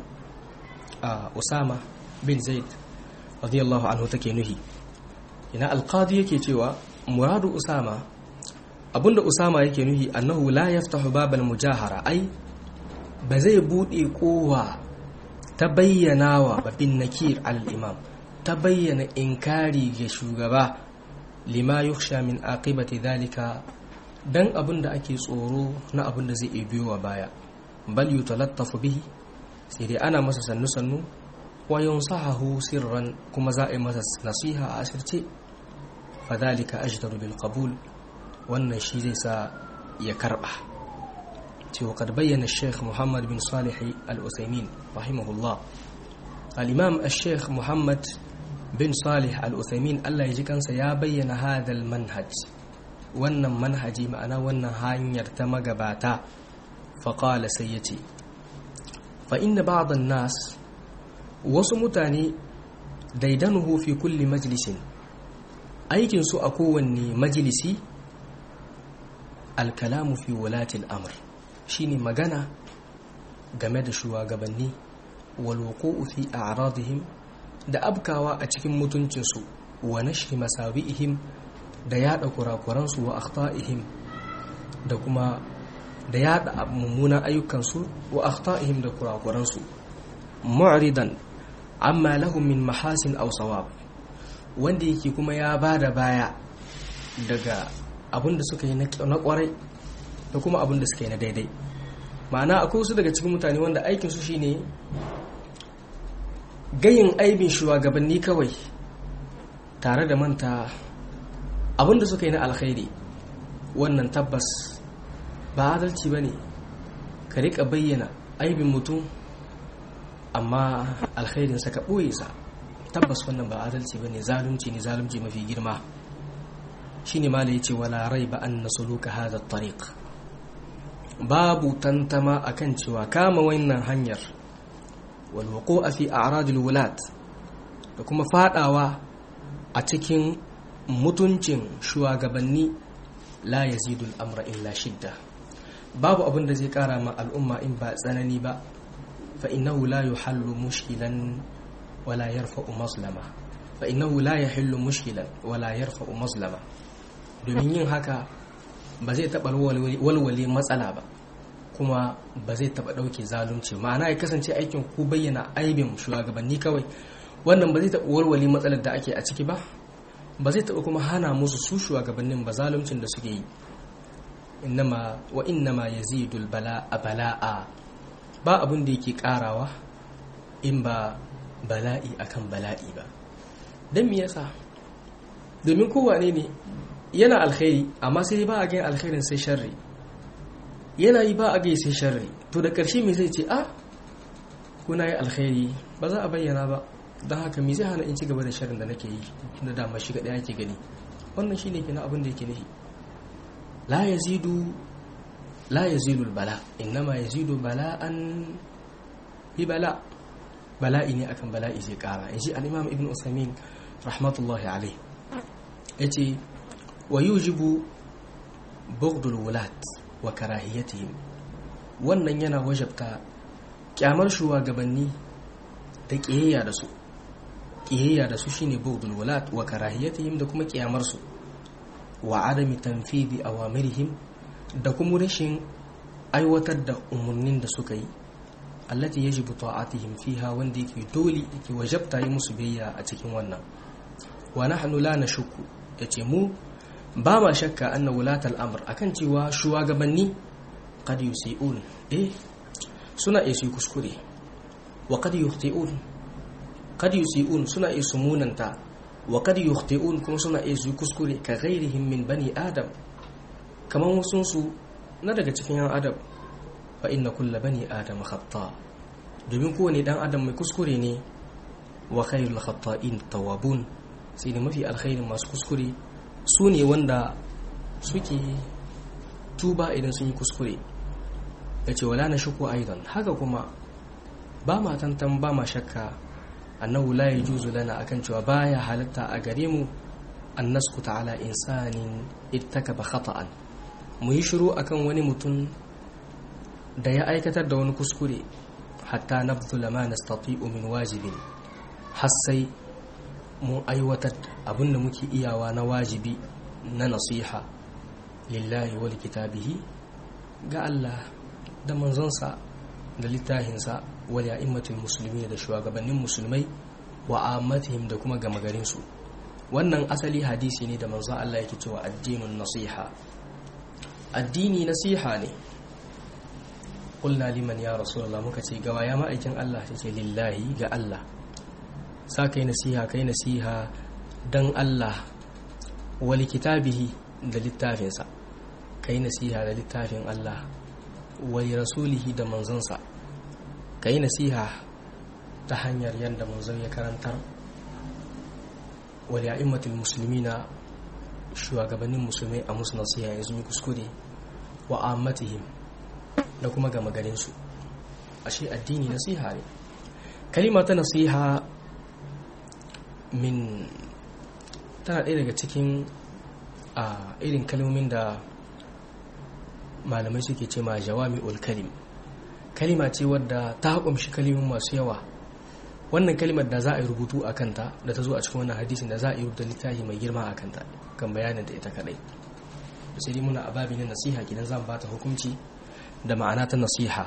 Usama bin Zaid radiyallahu anhu take nuhi ina al-qadi yake cewa muradu Usama abinda Usama yake nuhi annahu la yaftahu babal mujahara ai ba zai bude kowa ta bayyana wa babin nakir al-imam ta bayyana inkari ga shugaba lima yukhsha min aqibati dhalika dan abinda ake tsoro na abinda zai iya biyo wa baya bal yutalattafu bihi sai dai ana masa sannu sannu wa yunsahahu sirran kuma za a yi masa nasiha a asirce fadhalika ajdaru bil qabul wannan shi zai sa ya karba cewa kad bayyana Sheikh Muhammad bin Salih Al-Utsaimin rahimahullah al-Imam Sheikh Muhammad bin Salih Al-Utsaimin Allah ya ji kansa ya bayyana hadal manhaj wannan manhaji ma'ana wannan hanyar ta magabata faqala sai yace fa inna ba'd nas wasu mutane daidanuhu fi kulli majlisin aikin su a kowanne majalisi al-kalamu fi wulati al-amr shine magana game da shugabanni walwuqu'u fi a'radihim da abkawa a cikin mutuncinsu wa nashri masawi'ihim da yada kurakuransu wa akhta'ihim da kuma da yada mummunan ayyukansu wa akhta'ihim da kurakuransu mu'ridan amma lahum min mahasin aw sawab wanda yake kuma ya bada baya daga abin da suka yi na kwarai da kuma abin da suka yi na daidai ma'ana akwai wasu daga cikin mutane wanda aikinsu shine gayin aibin shugabanni kawai tare da manta abin da suka yi na alkhairi wannan tabbas ba adalci ba ne ka rika bayyana aibin mutum amma alkhairinsa ka ɓoye sa tabbas wannan ba adalci ba ne zalunci ne zalunci mafi girma shi ne ma da ya ce wala rai ba an na suluka hada tariq babu tantama akan cewa kama wannan hanyar walwako a fi a'radul wulat da kuma fadawa a cikin mutuncin shugabanni la yazidul amra illa shidda babu abin da zai kara ma al'umma in ba tsanani ba fa innahu la yuhallu mushkilan wala yarfa'u mazlama fa innahu la yahillu mushkilan wala yarfa'u mazlama domin yin haka ba zai taɓa walwale matsala ba kuma ba zai taɓa ɗauke zalunci ma'ana ya kasance aikin ku bayyana aibin shugabanni kawai wannan ba zai taɓa walwale matsalar da ake a ciki ba ba zai taɓa kuma hana musu su shugabannin ba zaluncin da suke yi innama wa innama yazidul bala'a bala'a ba abin da yake karawa in ba bala'i akan bala'i ba don me yasa domin kowane ne yana alkhairi amma sai ba a gani alkhairin sai sharri yana yi ba a gai sai sharri to da ƙarshe mai zai ce a ko na yi alkhairi ba za a bayyana ba don haka me zai hana in ci gaba da shirin da nake yi da dama shi ɗaya ke gani wannan shine kenan abin da yake nufi la yazidu la yazidu bala innama yazidu bala'an bi bala bala'i ne akan bala'i zai kara in ji al-imam ibn usaimin rahmatullahi alaihi yace wa yujibu bughdul wulat wa karahiyatihim wannan yana wajabta kyamar shugabanni da kiyayya da su kiyayya da su shine bughdul wulat wa karahiyatihim da kuma kiyamar su wa adami tanfidi awamirihim da kuma rashin aiwatar da umarnin da suka yi allati yajibu ta'atihim fiha wanda yake dole yake wajabta yi musu biyayya a cikin wannan wa nahnu la nashukku yace mu ba ma shakka anna wulatal amr akan cewa shugabanni qad yusi'un eh suna iya su kuskure wa qad yukhti'un qad yusi'un suna iya su munanta wa qad yukhti'un kuma suna iya su kuskure ka ghairihim min bani adam kaman wasun su na daga cikin yan adam fa inna kulla bani adam khata domin kowane dan adam mai kuskure ne wa khairul khata'in tawabun sai da mafi alkhairin masu kuskure su ne wanda suke tuba idan sun yi kuskure ya ce wala na shuku aidan haka kuma ba ma tantan ba ma shakka annahu la yajuzu lana akan cewa baya halatta a gare mu an naskuta ala insanin ittakaba khata'an mu yi shiru akan wani mutum da ya aikatar da wani kuskure hatta nabdula ma nastati'u min wajibin har sai mun aiwatar abinda muke iyawa na wajibi na nasiha lillahi wal kitabihi ga Allah da manzonsa da littahinsa wal ya'immatul musulmi da shugabannin musulmai wa ammatihim da kuma gama garin su wannan asali hadisi ne da manzon Allah yake cewa addinun nasiha addini nasiha ne qulna liman ya rasulullah muka ce gawa ya ma'aikin Allah ce lillahi ga Allah sa kai nasiha kai nasiha dan Allah wali kitabihi da littafinsa kai nasiha da littafin Allah wali rasulihi da manzonsa kai nasiha ta hanyar yadda manzon ya karantar wali a'immatul muslimina shugabannin musulmai a musu nasiha yanzu yi kuskure wa ammatihim da kuma gama garinsu ashe addini nasiha ne kalima ta nasiha min tana ɗaya daga cikin a irin kalmomin da malamai suke ce ma jawami kalim kalima ce wadda ta haƙumshi kalimin masu yawa wannan kalimar da za a yi rubutu a kanta da ta zo a cikin wannan hadisin da za a yi rubuta littafi mai girma a kanta kan bayanin da ita kadai sai muna a babi na nasiha gidan zan ba ta hukunci da ma'ana ta nasiha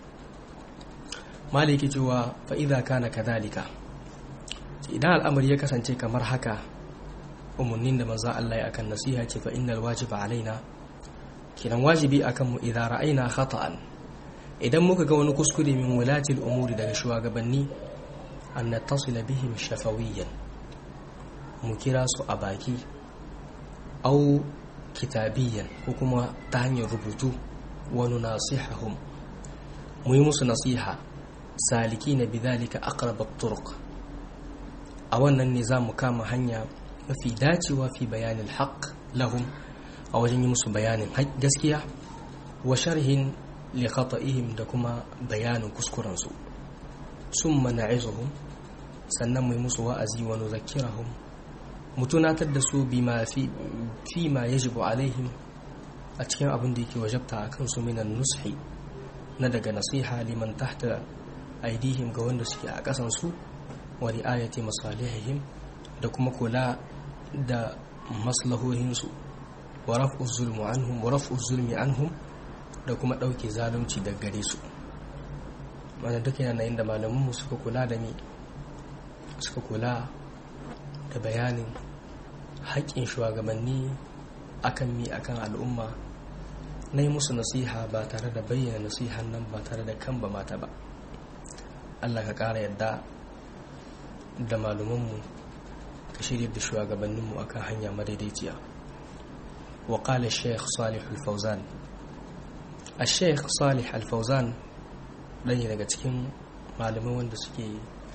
maliki cewa fa'iza kana kadhalika idan al'amari ya kasance kamar haka umarnin da manzo Allah ya akan nasiha ce fa innal wajiba alaina kiran wajibi akan mu idan ra'ayna khata'an idan muka ga wani kuskure min wulatil umuri daga shugabanni an nattasila bihim shafawiyan mu kira su a baki au kitabiyan ko kuma ta hanyar rubutu wani nasihahum mu yi musu nasiha saliki na bidalika aqrabat turuq a wannan ne za mu kama hanya mafi dacewa fi bayanin haq lahum a wajen yi musu bayanin gaskiya wa sharhin li khata'ihim da kuma bayanin kuskurensu sun mana'izuhum sannan mu yi musu wa'azi wa nuzakkirahum mu tunatar da su bima fi fi ma yajibu alaihim a cikin abin da yake wajabta a kansu minan nushi na daga nasiha liman tahta aidihim ga wanda suke a ƙasansu wa ri'ayati masalihihim da kuma kula da maslahohinsu wa raf'u zulmi anhum wa raf'u zulmi anhum da kuma ɗauke zalunci daga gare su wannan duk yana inda malamanmu suka kula da mi suka kula da bayanin haƙƙin shugabanni akan mi akan al'umma na yi musu nasiha ba tare da bayyana nasihan nan ba tare da kan ba mata ba allah ka ƙara yadda da malumanmu ka shirya da shugabanninmu akan hanya madaidaiciya wa ƙala sheikh salih al-fauzan a sheikh salih al-fauzan ɗaya daga cikin malamai wanda suke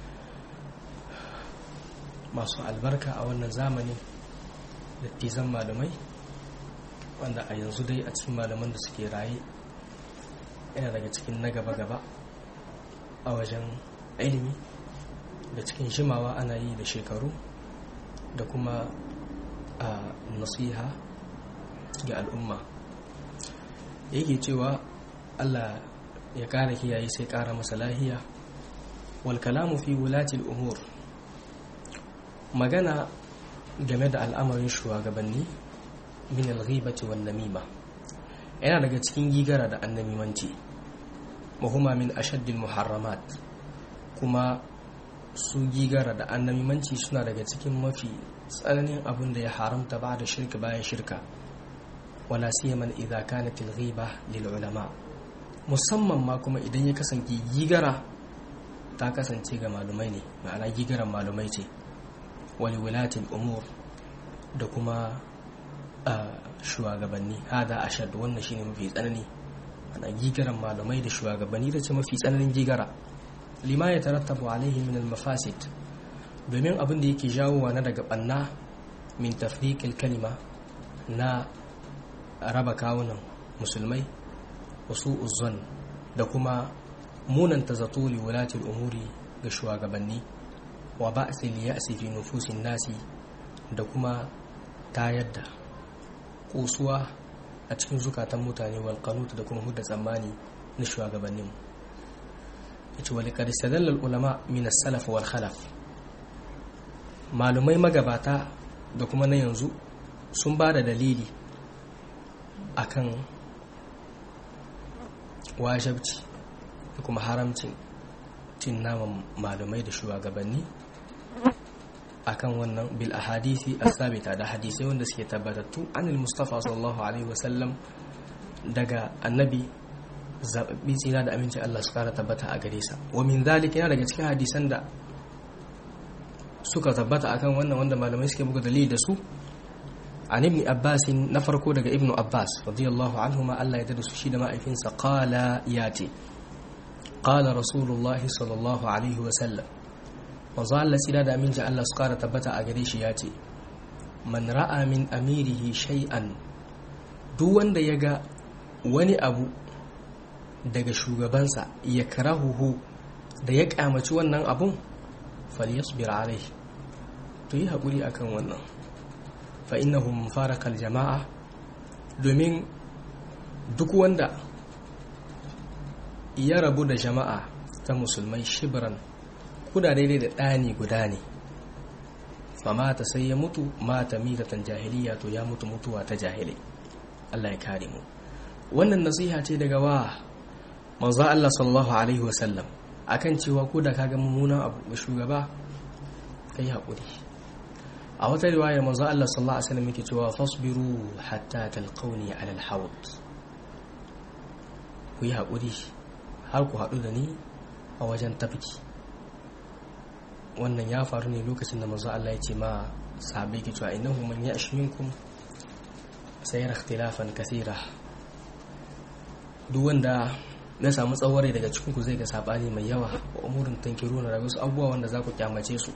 masu albarka a wannan zamani dattizan malamai wanda a yanzu dai a cikin malaman da suke raye yana daga cikin na gaba-gaba a wajen ilimi da cikin shimawa ana yi da shekaru da kuma a nasiha ga al'umma yake cewa allah ya kara kiyaye sai kara masa lahiya wal kalamu fi wulatil umur magana game da al'amarin shugabanni min al-ghibati wan namima yana daga cikin gigara da annamimanci muhimma min ashaddil muharramat kuma su gigara da annamimanci suna daga cikin mafi tsananin abin da ya haramta ba da shirka bayan shirka wala siyaman idza kanat al-ghiba lil ulama musamman ma kuma idan ya kasance gigara ta kasance ga malumai ne ma'ana gigaran malumai ce wali wilatil umur da kuma shugabanni hada ashad wannan shine mafi tsanani ana gigaran malumai da shugabanni da ce mafi tsananin gigara lima ya tarattabu alaihi min al-mafasid domin abin da yake jawowa na daga banna min tafriqil kalima na raba kawunan musulmai wasu uzon da kuma munanta zato li wulatil umuri ga shugabanni wa ba'sil ya'si fi nufusin nasi da kuma tayar da kusuwa a cikin zukatan mutane wal qanut da kuma hudda tsammani na shugabannin yace wal qad istadalla ulama min as-salaf wal khalaf malumai magabata da kuma na yanzu sun ba da dalili akan wajabci da kuma haramcin cin naman malumai da shugabanni akan wannan bil ahadisi as-sabita da hadisai wanda suke tabbatattu anil mustafa sallallahu alaihi wasallam daga annabi zababbi tsira da aminci Allah su kara tabbata a gare sa wa min zalika yana daga cikin hadisan da suka tabbata akan wannan wanda malamai suke buga dalili da su an ibn abbas na farko daga ibnu abbas radiyallahu anhu ma Allah ya dada su shi da ma'aikinsa qala yati qala rasulullahi sallallahu alaihi wasallam manzo Allah tsira da aminci Allah su kara tabbata a gare shi ya ce man ra'a min amirihi shay'an duk wanda ya ga wani abu daga shugabansa ya karahuhu da ya kamaci wannan abun falyasbir alaihi to yi haƙuri akan wannan fa innahu mufarakal jama'a domin duk wanda ya rabu da jama'a ta musulmai shibran kuda daidai da ɗani guda ne fa mata sai ya mutu mata mitatan jahiliya to ya mutu mutuwa ta jahilai Allah ya kare mu wannan nasiha ce daga wa manzo Allah sallallahu alaihi wasallam akan cewa ko da kaga mummunan abu ga shugaba kai hakuri a wata riwayar manzo Allah sallallahu alaihi wasallam yake cewa fasbiru hatta talqawni ala alhawd ku yi hakuri har ku haɗu da ni a wajen tafki wannan ya faru ne lokacin da manzo Allah ya ce ma sahabbai ke cewa innahu man ya'sh minkum sayara ikhtilafan kathira duk wanda na samu tsaware daga cikin ku zai ga sabani mai yawa wa umurin tankiruna da wasu abubuwa wanda za ku kyamace su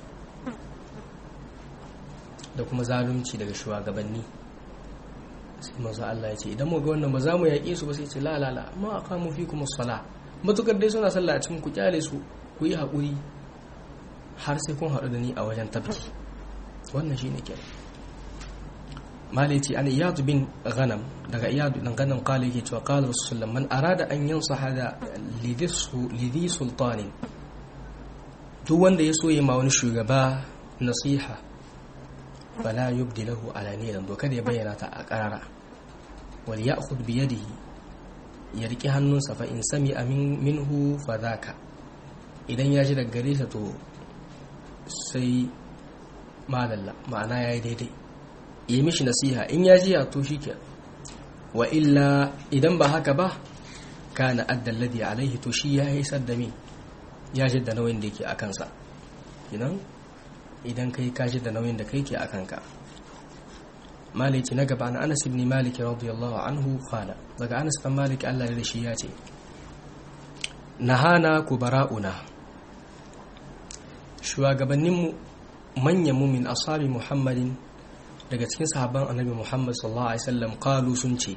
da kuma zalunci daga shugabanni sai manzo Allah ya ce idan mu ga wannan ba za mu yaƙe su ba sai ce la la la ma aqamu fikum as-salah matukar dai suna sallah a cikin ku kyale su ku yi haƙuri har sai kun haɗu da ni a wajen tabki wannan shine ke malai ce an iyadu bin ghanam daga iyadu dan ghanam kala yake cewa qala rasulullah man arada an yansa hada lidhi sultanin duk wanda ya so ya ma wani shugaba nasiha fala yubdi lahu alaniyan doka da ya bayyana ta a karara wal ya'khudh bi yadihi ya riki hannunsa fa in sami amin minhu fa dhaka idan ya ji daga gare sa to sai malalla ma'ana yayi daidai yi mishi nasiha in ya ji ya to shike wa illa idan ba haka ba kana adda alladhi alaihi to shi ya haisar da mi ya ji da nauyin da yake a kansa idan idan kai ka ji da nauyin da kai ke a kanka maliki na gaba na anas ibn malik radiyallahu anhu qala daga anas ibn malik Allah ya shi ya ce nahana kubara'una shugabanninmu manyan mumin ashabi muhammadin daga cikin sahabban annabi muhammad sallallahu alaihi wasallam qalu sun ce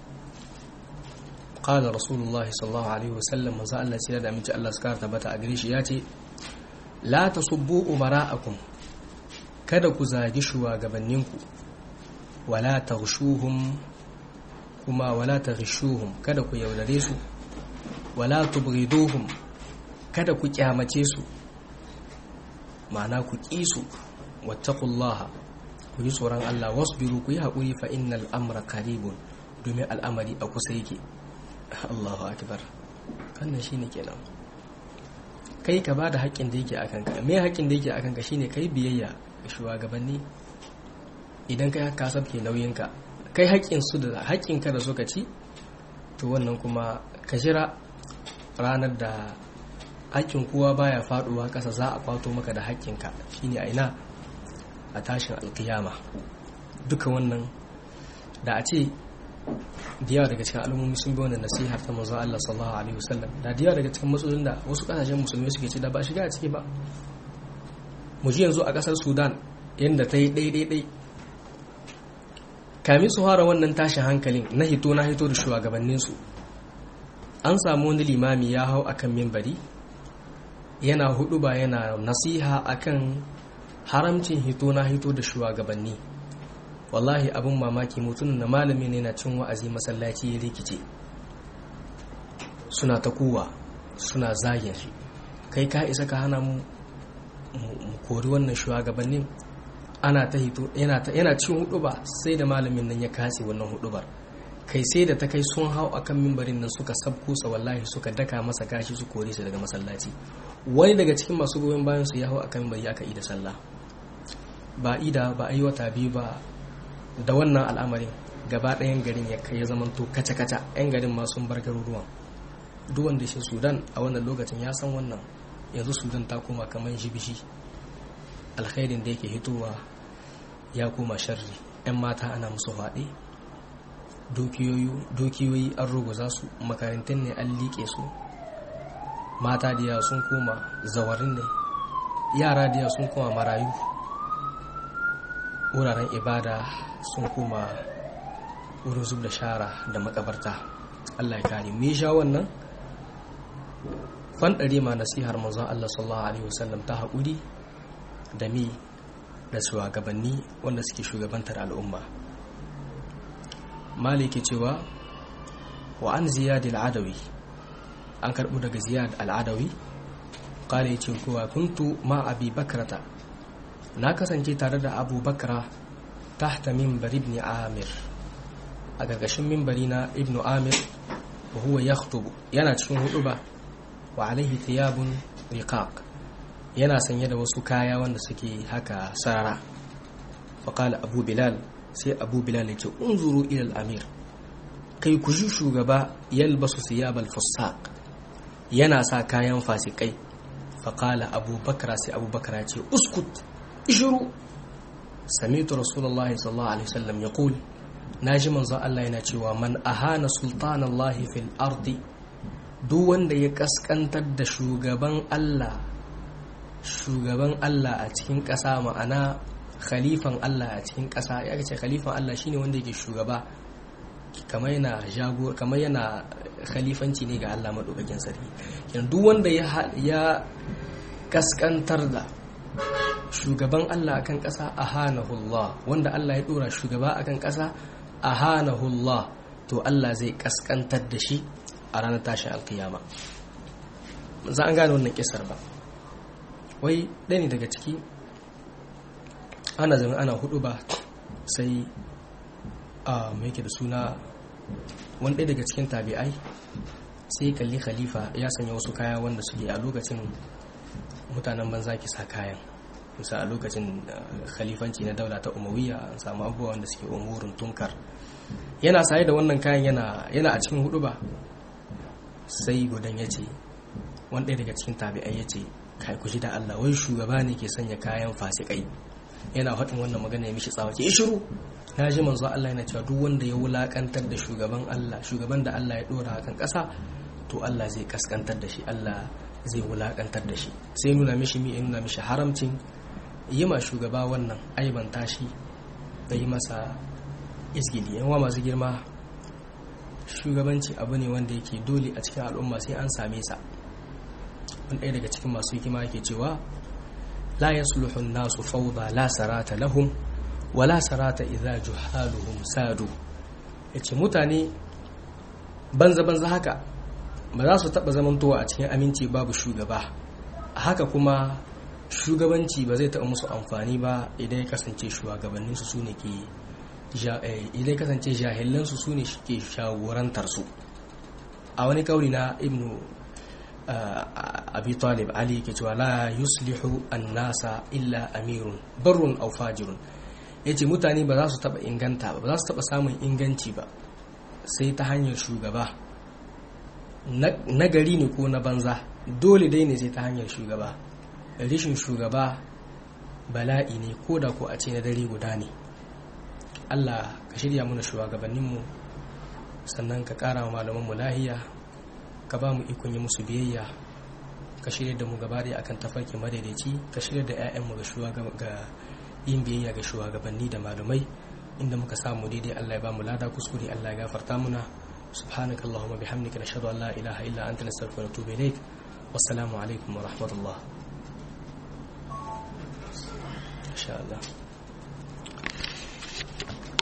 qala rasulullahi sallallahu alaihi wasallam manzo Allah sai da aminci Allah suka tabbata a gare shi ya ce la tasubbu umara'akum kada ku zagi shugabanninku wala taghshuhum kuma wala taghshuhum kada ku yaudare su wala tubghiduhum kada ku kyamace su ma'ana ku ƙi su wattaqullaha ku yi tsoron Allah wasbiru ku yi haƙuri fa innal amra qaribun domin al'amari a kusa yake Allahu akbar wannan shine kenan kai ka bada haƙƙin da yake akan ka me haƙƙin da yake akan ka shine kai biyayya ga shugabanni idan kai ka sabke nauyin ka kai haƙƙin su da haƙƙin ka da suka ci to wannan kuma ka jira ranar da haƙƙin kowa baya faduwa ƙasa za a kwato maka da haƙƙinka shine a ina a tashin alkiyama duka wannan da a ce da yawa daga cikin al'ummomi sun bi wannan nasihar ta manzon Allah sallallahu alaihi wasallam da da yawa daga cikin matsalolin da wasu kasashen musulmai suke ci da ba shiga a ciki ba mu ji yanzu a ƙasar Sudan yadda ta yi ɗai kamin su fara wannan tashin hankalin na hito na hito da shugabanninsu an samu wani limami ya hau akan mimbari yana hudu ba yana nasiha akan haramcin hito na hito da shugabanni wallahi abin mamaki mutum na malami ne na cin wa'azi masallaci ya rikice suna ta kuwa suna zagin shi kai ka isa ka hana mu kori wannan shugabannin ana ta hito yana cin hudu ba sai da malamin nan ya kase wannan hudubar kai sai da ta kai sun hau akan mimbarin nan suka sabkusa wallahi suka daka masa gashi su kore su daga masallaci wani daga cikin masu goyon bayan su ya hau akan mimbari aka ida sallah ba ida ba a yi wata biyu ba da wannan al'amarin gaba ɗayan garin ya kai ya zama to kaca-kaca 'yan garin ma sun bar garuruwan duk wanda shi sudan a wannan lokacin ya san wannan yanzu sudan ta koma kamar jibishi alkhairin da yake hitowa ya koma sharri 'yan mata ana musu faɗi dukiyoyi an ruguza su makarantun ne an liƙe su mata da sun koma zawarin ne yara da sun koma marayu wuraren ibada sun koma wurin zub da shara da makabarta Allah ya kare mu sha wannan fanɗare ma nasihar manzon Allah sallallahu alaihi wasallam ta haƙuri da mi da shugabanni wanda suke shugabantar al'umma maliki cewa wa an ziyad al-adawi an karɓo daga ziyad al-adawi kala yace kowa kuntu ma abi bakrata na kasance tare da abu bakra tahta mimbar ibn amir a gargashin mimbari na ibn amir wa huwa yakhtubu yana cikin huduba wa alaihi thiyabun riqaq yana sanye da wasu kaya wanda suke haka sarara fa qala abu bilal sai abu bilal ya ce unzuru ila al-amir kai ku ji shugaba yalbasu thiyabal fusaq yana sa kayan fasikai fa qala abu bakra sai abu bakra ya ce uskut ishuru sami'tu rasulullahi sallallahu alaihi wasallam yaqul naji manzo Allah yana cewa man ahana sultanallahi fil ardi duk wanda ya kaskantar da shugaban Allah shugaban Allah a cikin ƙasa ma'ana khalifan Allah a cikin ƙasa ya ce khalifan Allah shine wanda yake shugaba kamar yana jagor kamar yana khalifanci ne ga Allah madaukakin sarki kenan duk wanda ya ya kaskantar da shugaban Allah akan ƙasa ahanahullah wanda Allah ya dora shugaba akan ƙasa ahanahullah to Allah zai kaskantar da shi a ranar tashin alkiyama za an gane wannan kisar ba wai ɗaya ne daga ciki ana zama ana hudu ba sai a mai da suna wani ɗaya daga cikin tabi'ai sai kalli khalifa ya sanya wasu kaya wanda suke a lokacin mutanen banza ki sa kayan musa a lokacin khalifanci na daula ta umawiya an samu abubuwa wanda suke umurin tunkar yana saye da wannan kayan yana a cikin hudu ba sai gudan ya ce wani ɗaya daga cikin tabi'ai ya ce kai ku da Allah wai shugaba ne ke sanya kayan fasikai yana faɗin wannan magana ya mishi tsawa ke shiru na ji manzo Allah yana cewa duk wanda ya wulakantar da shugaban Allah shugaban da Allah ya dora kan ƙasa to Allah zai kaskantar da shi Allah zai wulakantar da shi sai nuna mishi mi nuna mishi haramcin yi ma shugaba wannan aibanta shi da yi masa izgili yan wa masu girma shugabanci abu ne wanda yake dole a cikin al'umma sai an same sa wani ɗaya daga cikin masu hikima yake cewa la yasluhu nasu fawda la sarata lahum wa la sarata idza juhaluhum sadu yace mutane banza banza haka ba za su taɓa zamantowa a cikin aminci babu shugaba a haka kuma shugabanci ba zai taɓa musu amfani ba idan ya kasance shugabanninsu su ne ke idan ya kasance jahilansu su ne ke shagorantar su a wani kauri na ibnu abi talib ali ke cewa la yuslihu annasa illa amirun barrun aw fajirun yace mutane ba za su taɓa inganta ba ba za su taɓa samun inganci ba sai ta hanyar shugaba na gari ne ko na banza dole dai ne sai ta hanyar shugaba rishin shugaba bala'i ne ko da ko a ce na dare guda ne allah ka shirya mana shugabanninmu sannan ka kara wa malamanmu lahiya ka ba mu ikon yi musu biyayya ka shirya da mu gaba da akan tafarki madaidaici ka shirya da 'ya'yanmu ga yin biyayya ga shugabanni da malamai inda muka samu daidai allah ya ba mu lada kuskure allah ya gafarta muna سبحانك اللهم بحمدك نشهد أن لا إله إلا أنت نستغفرك ونتوب إليك والسلام عليكم ورحمة الله إن شاء الله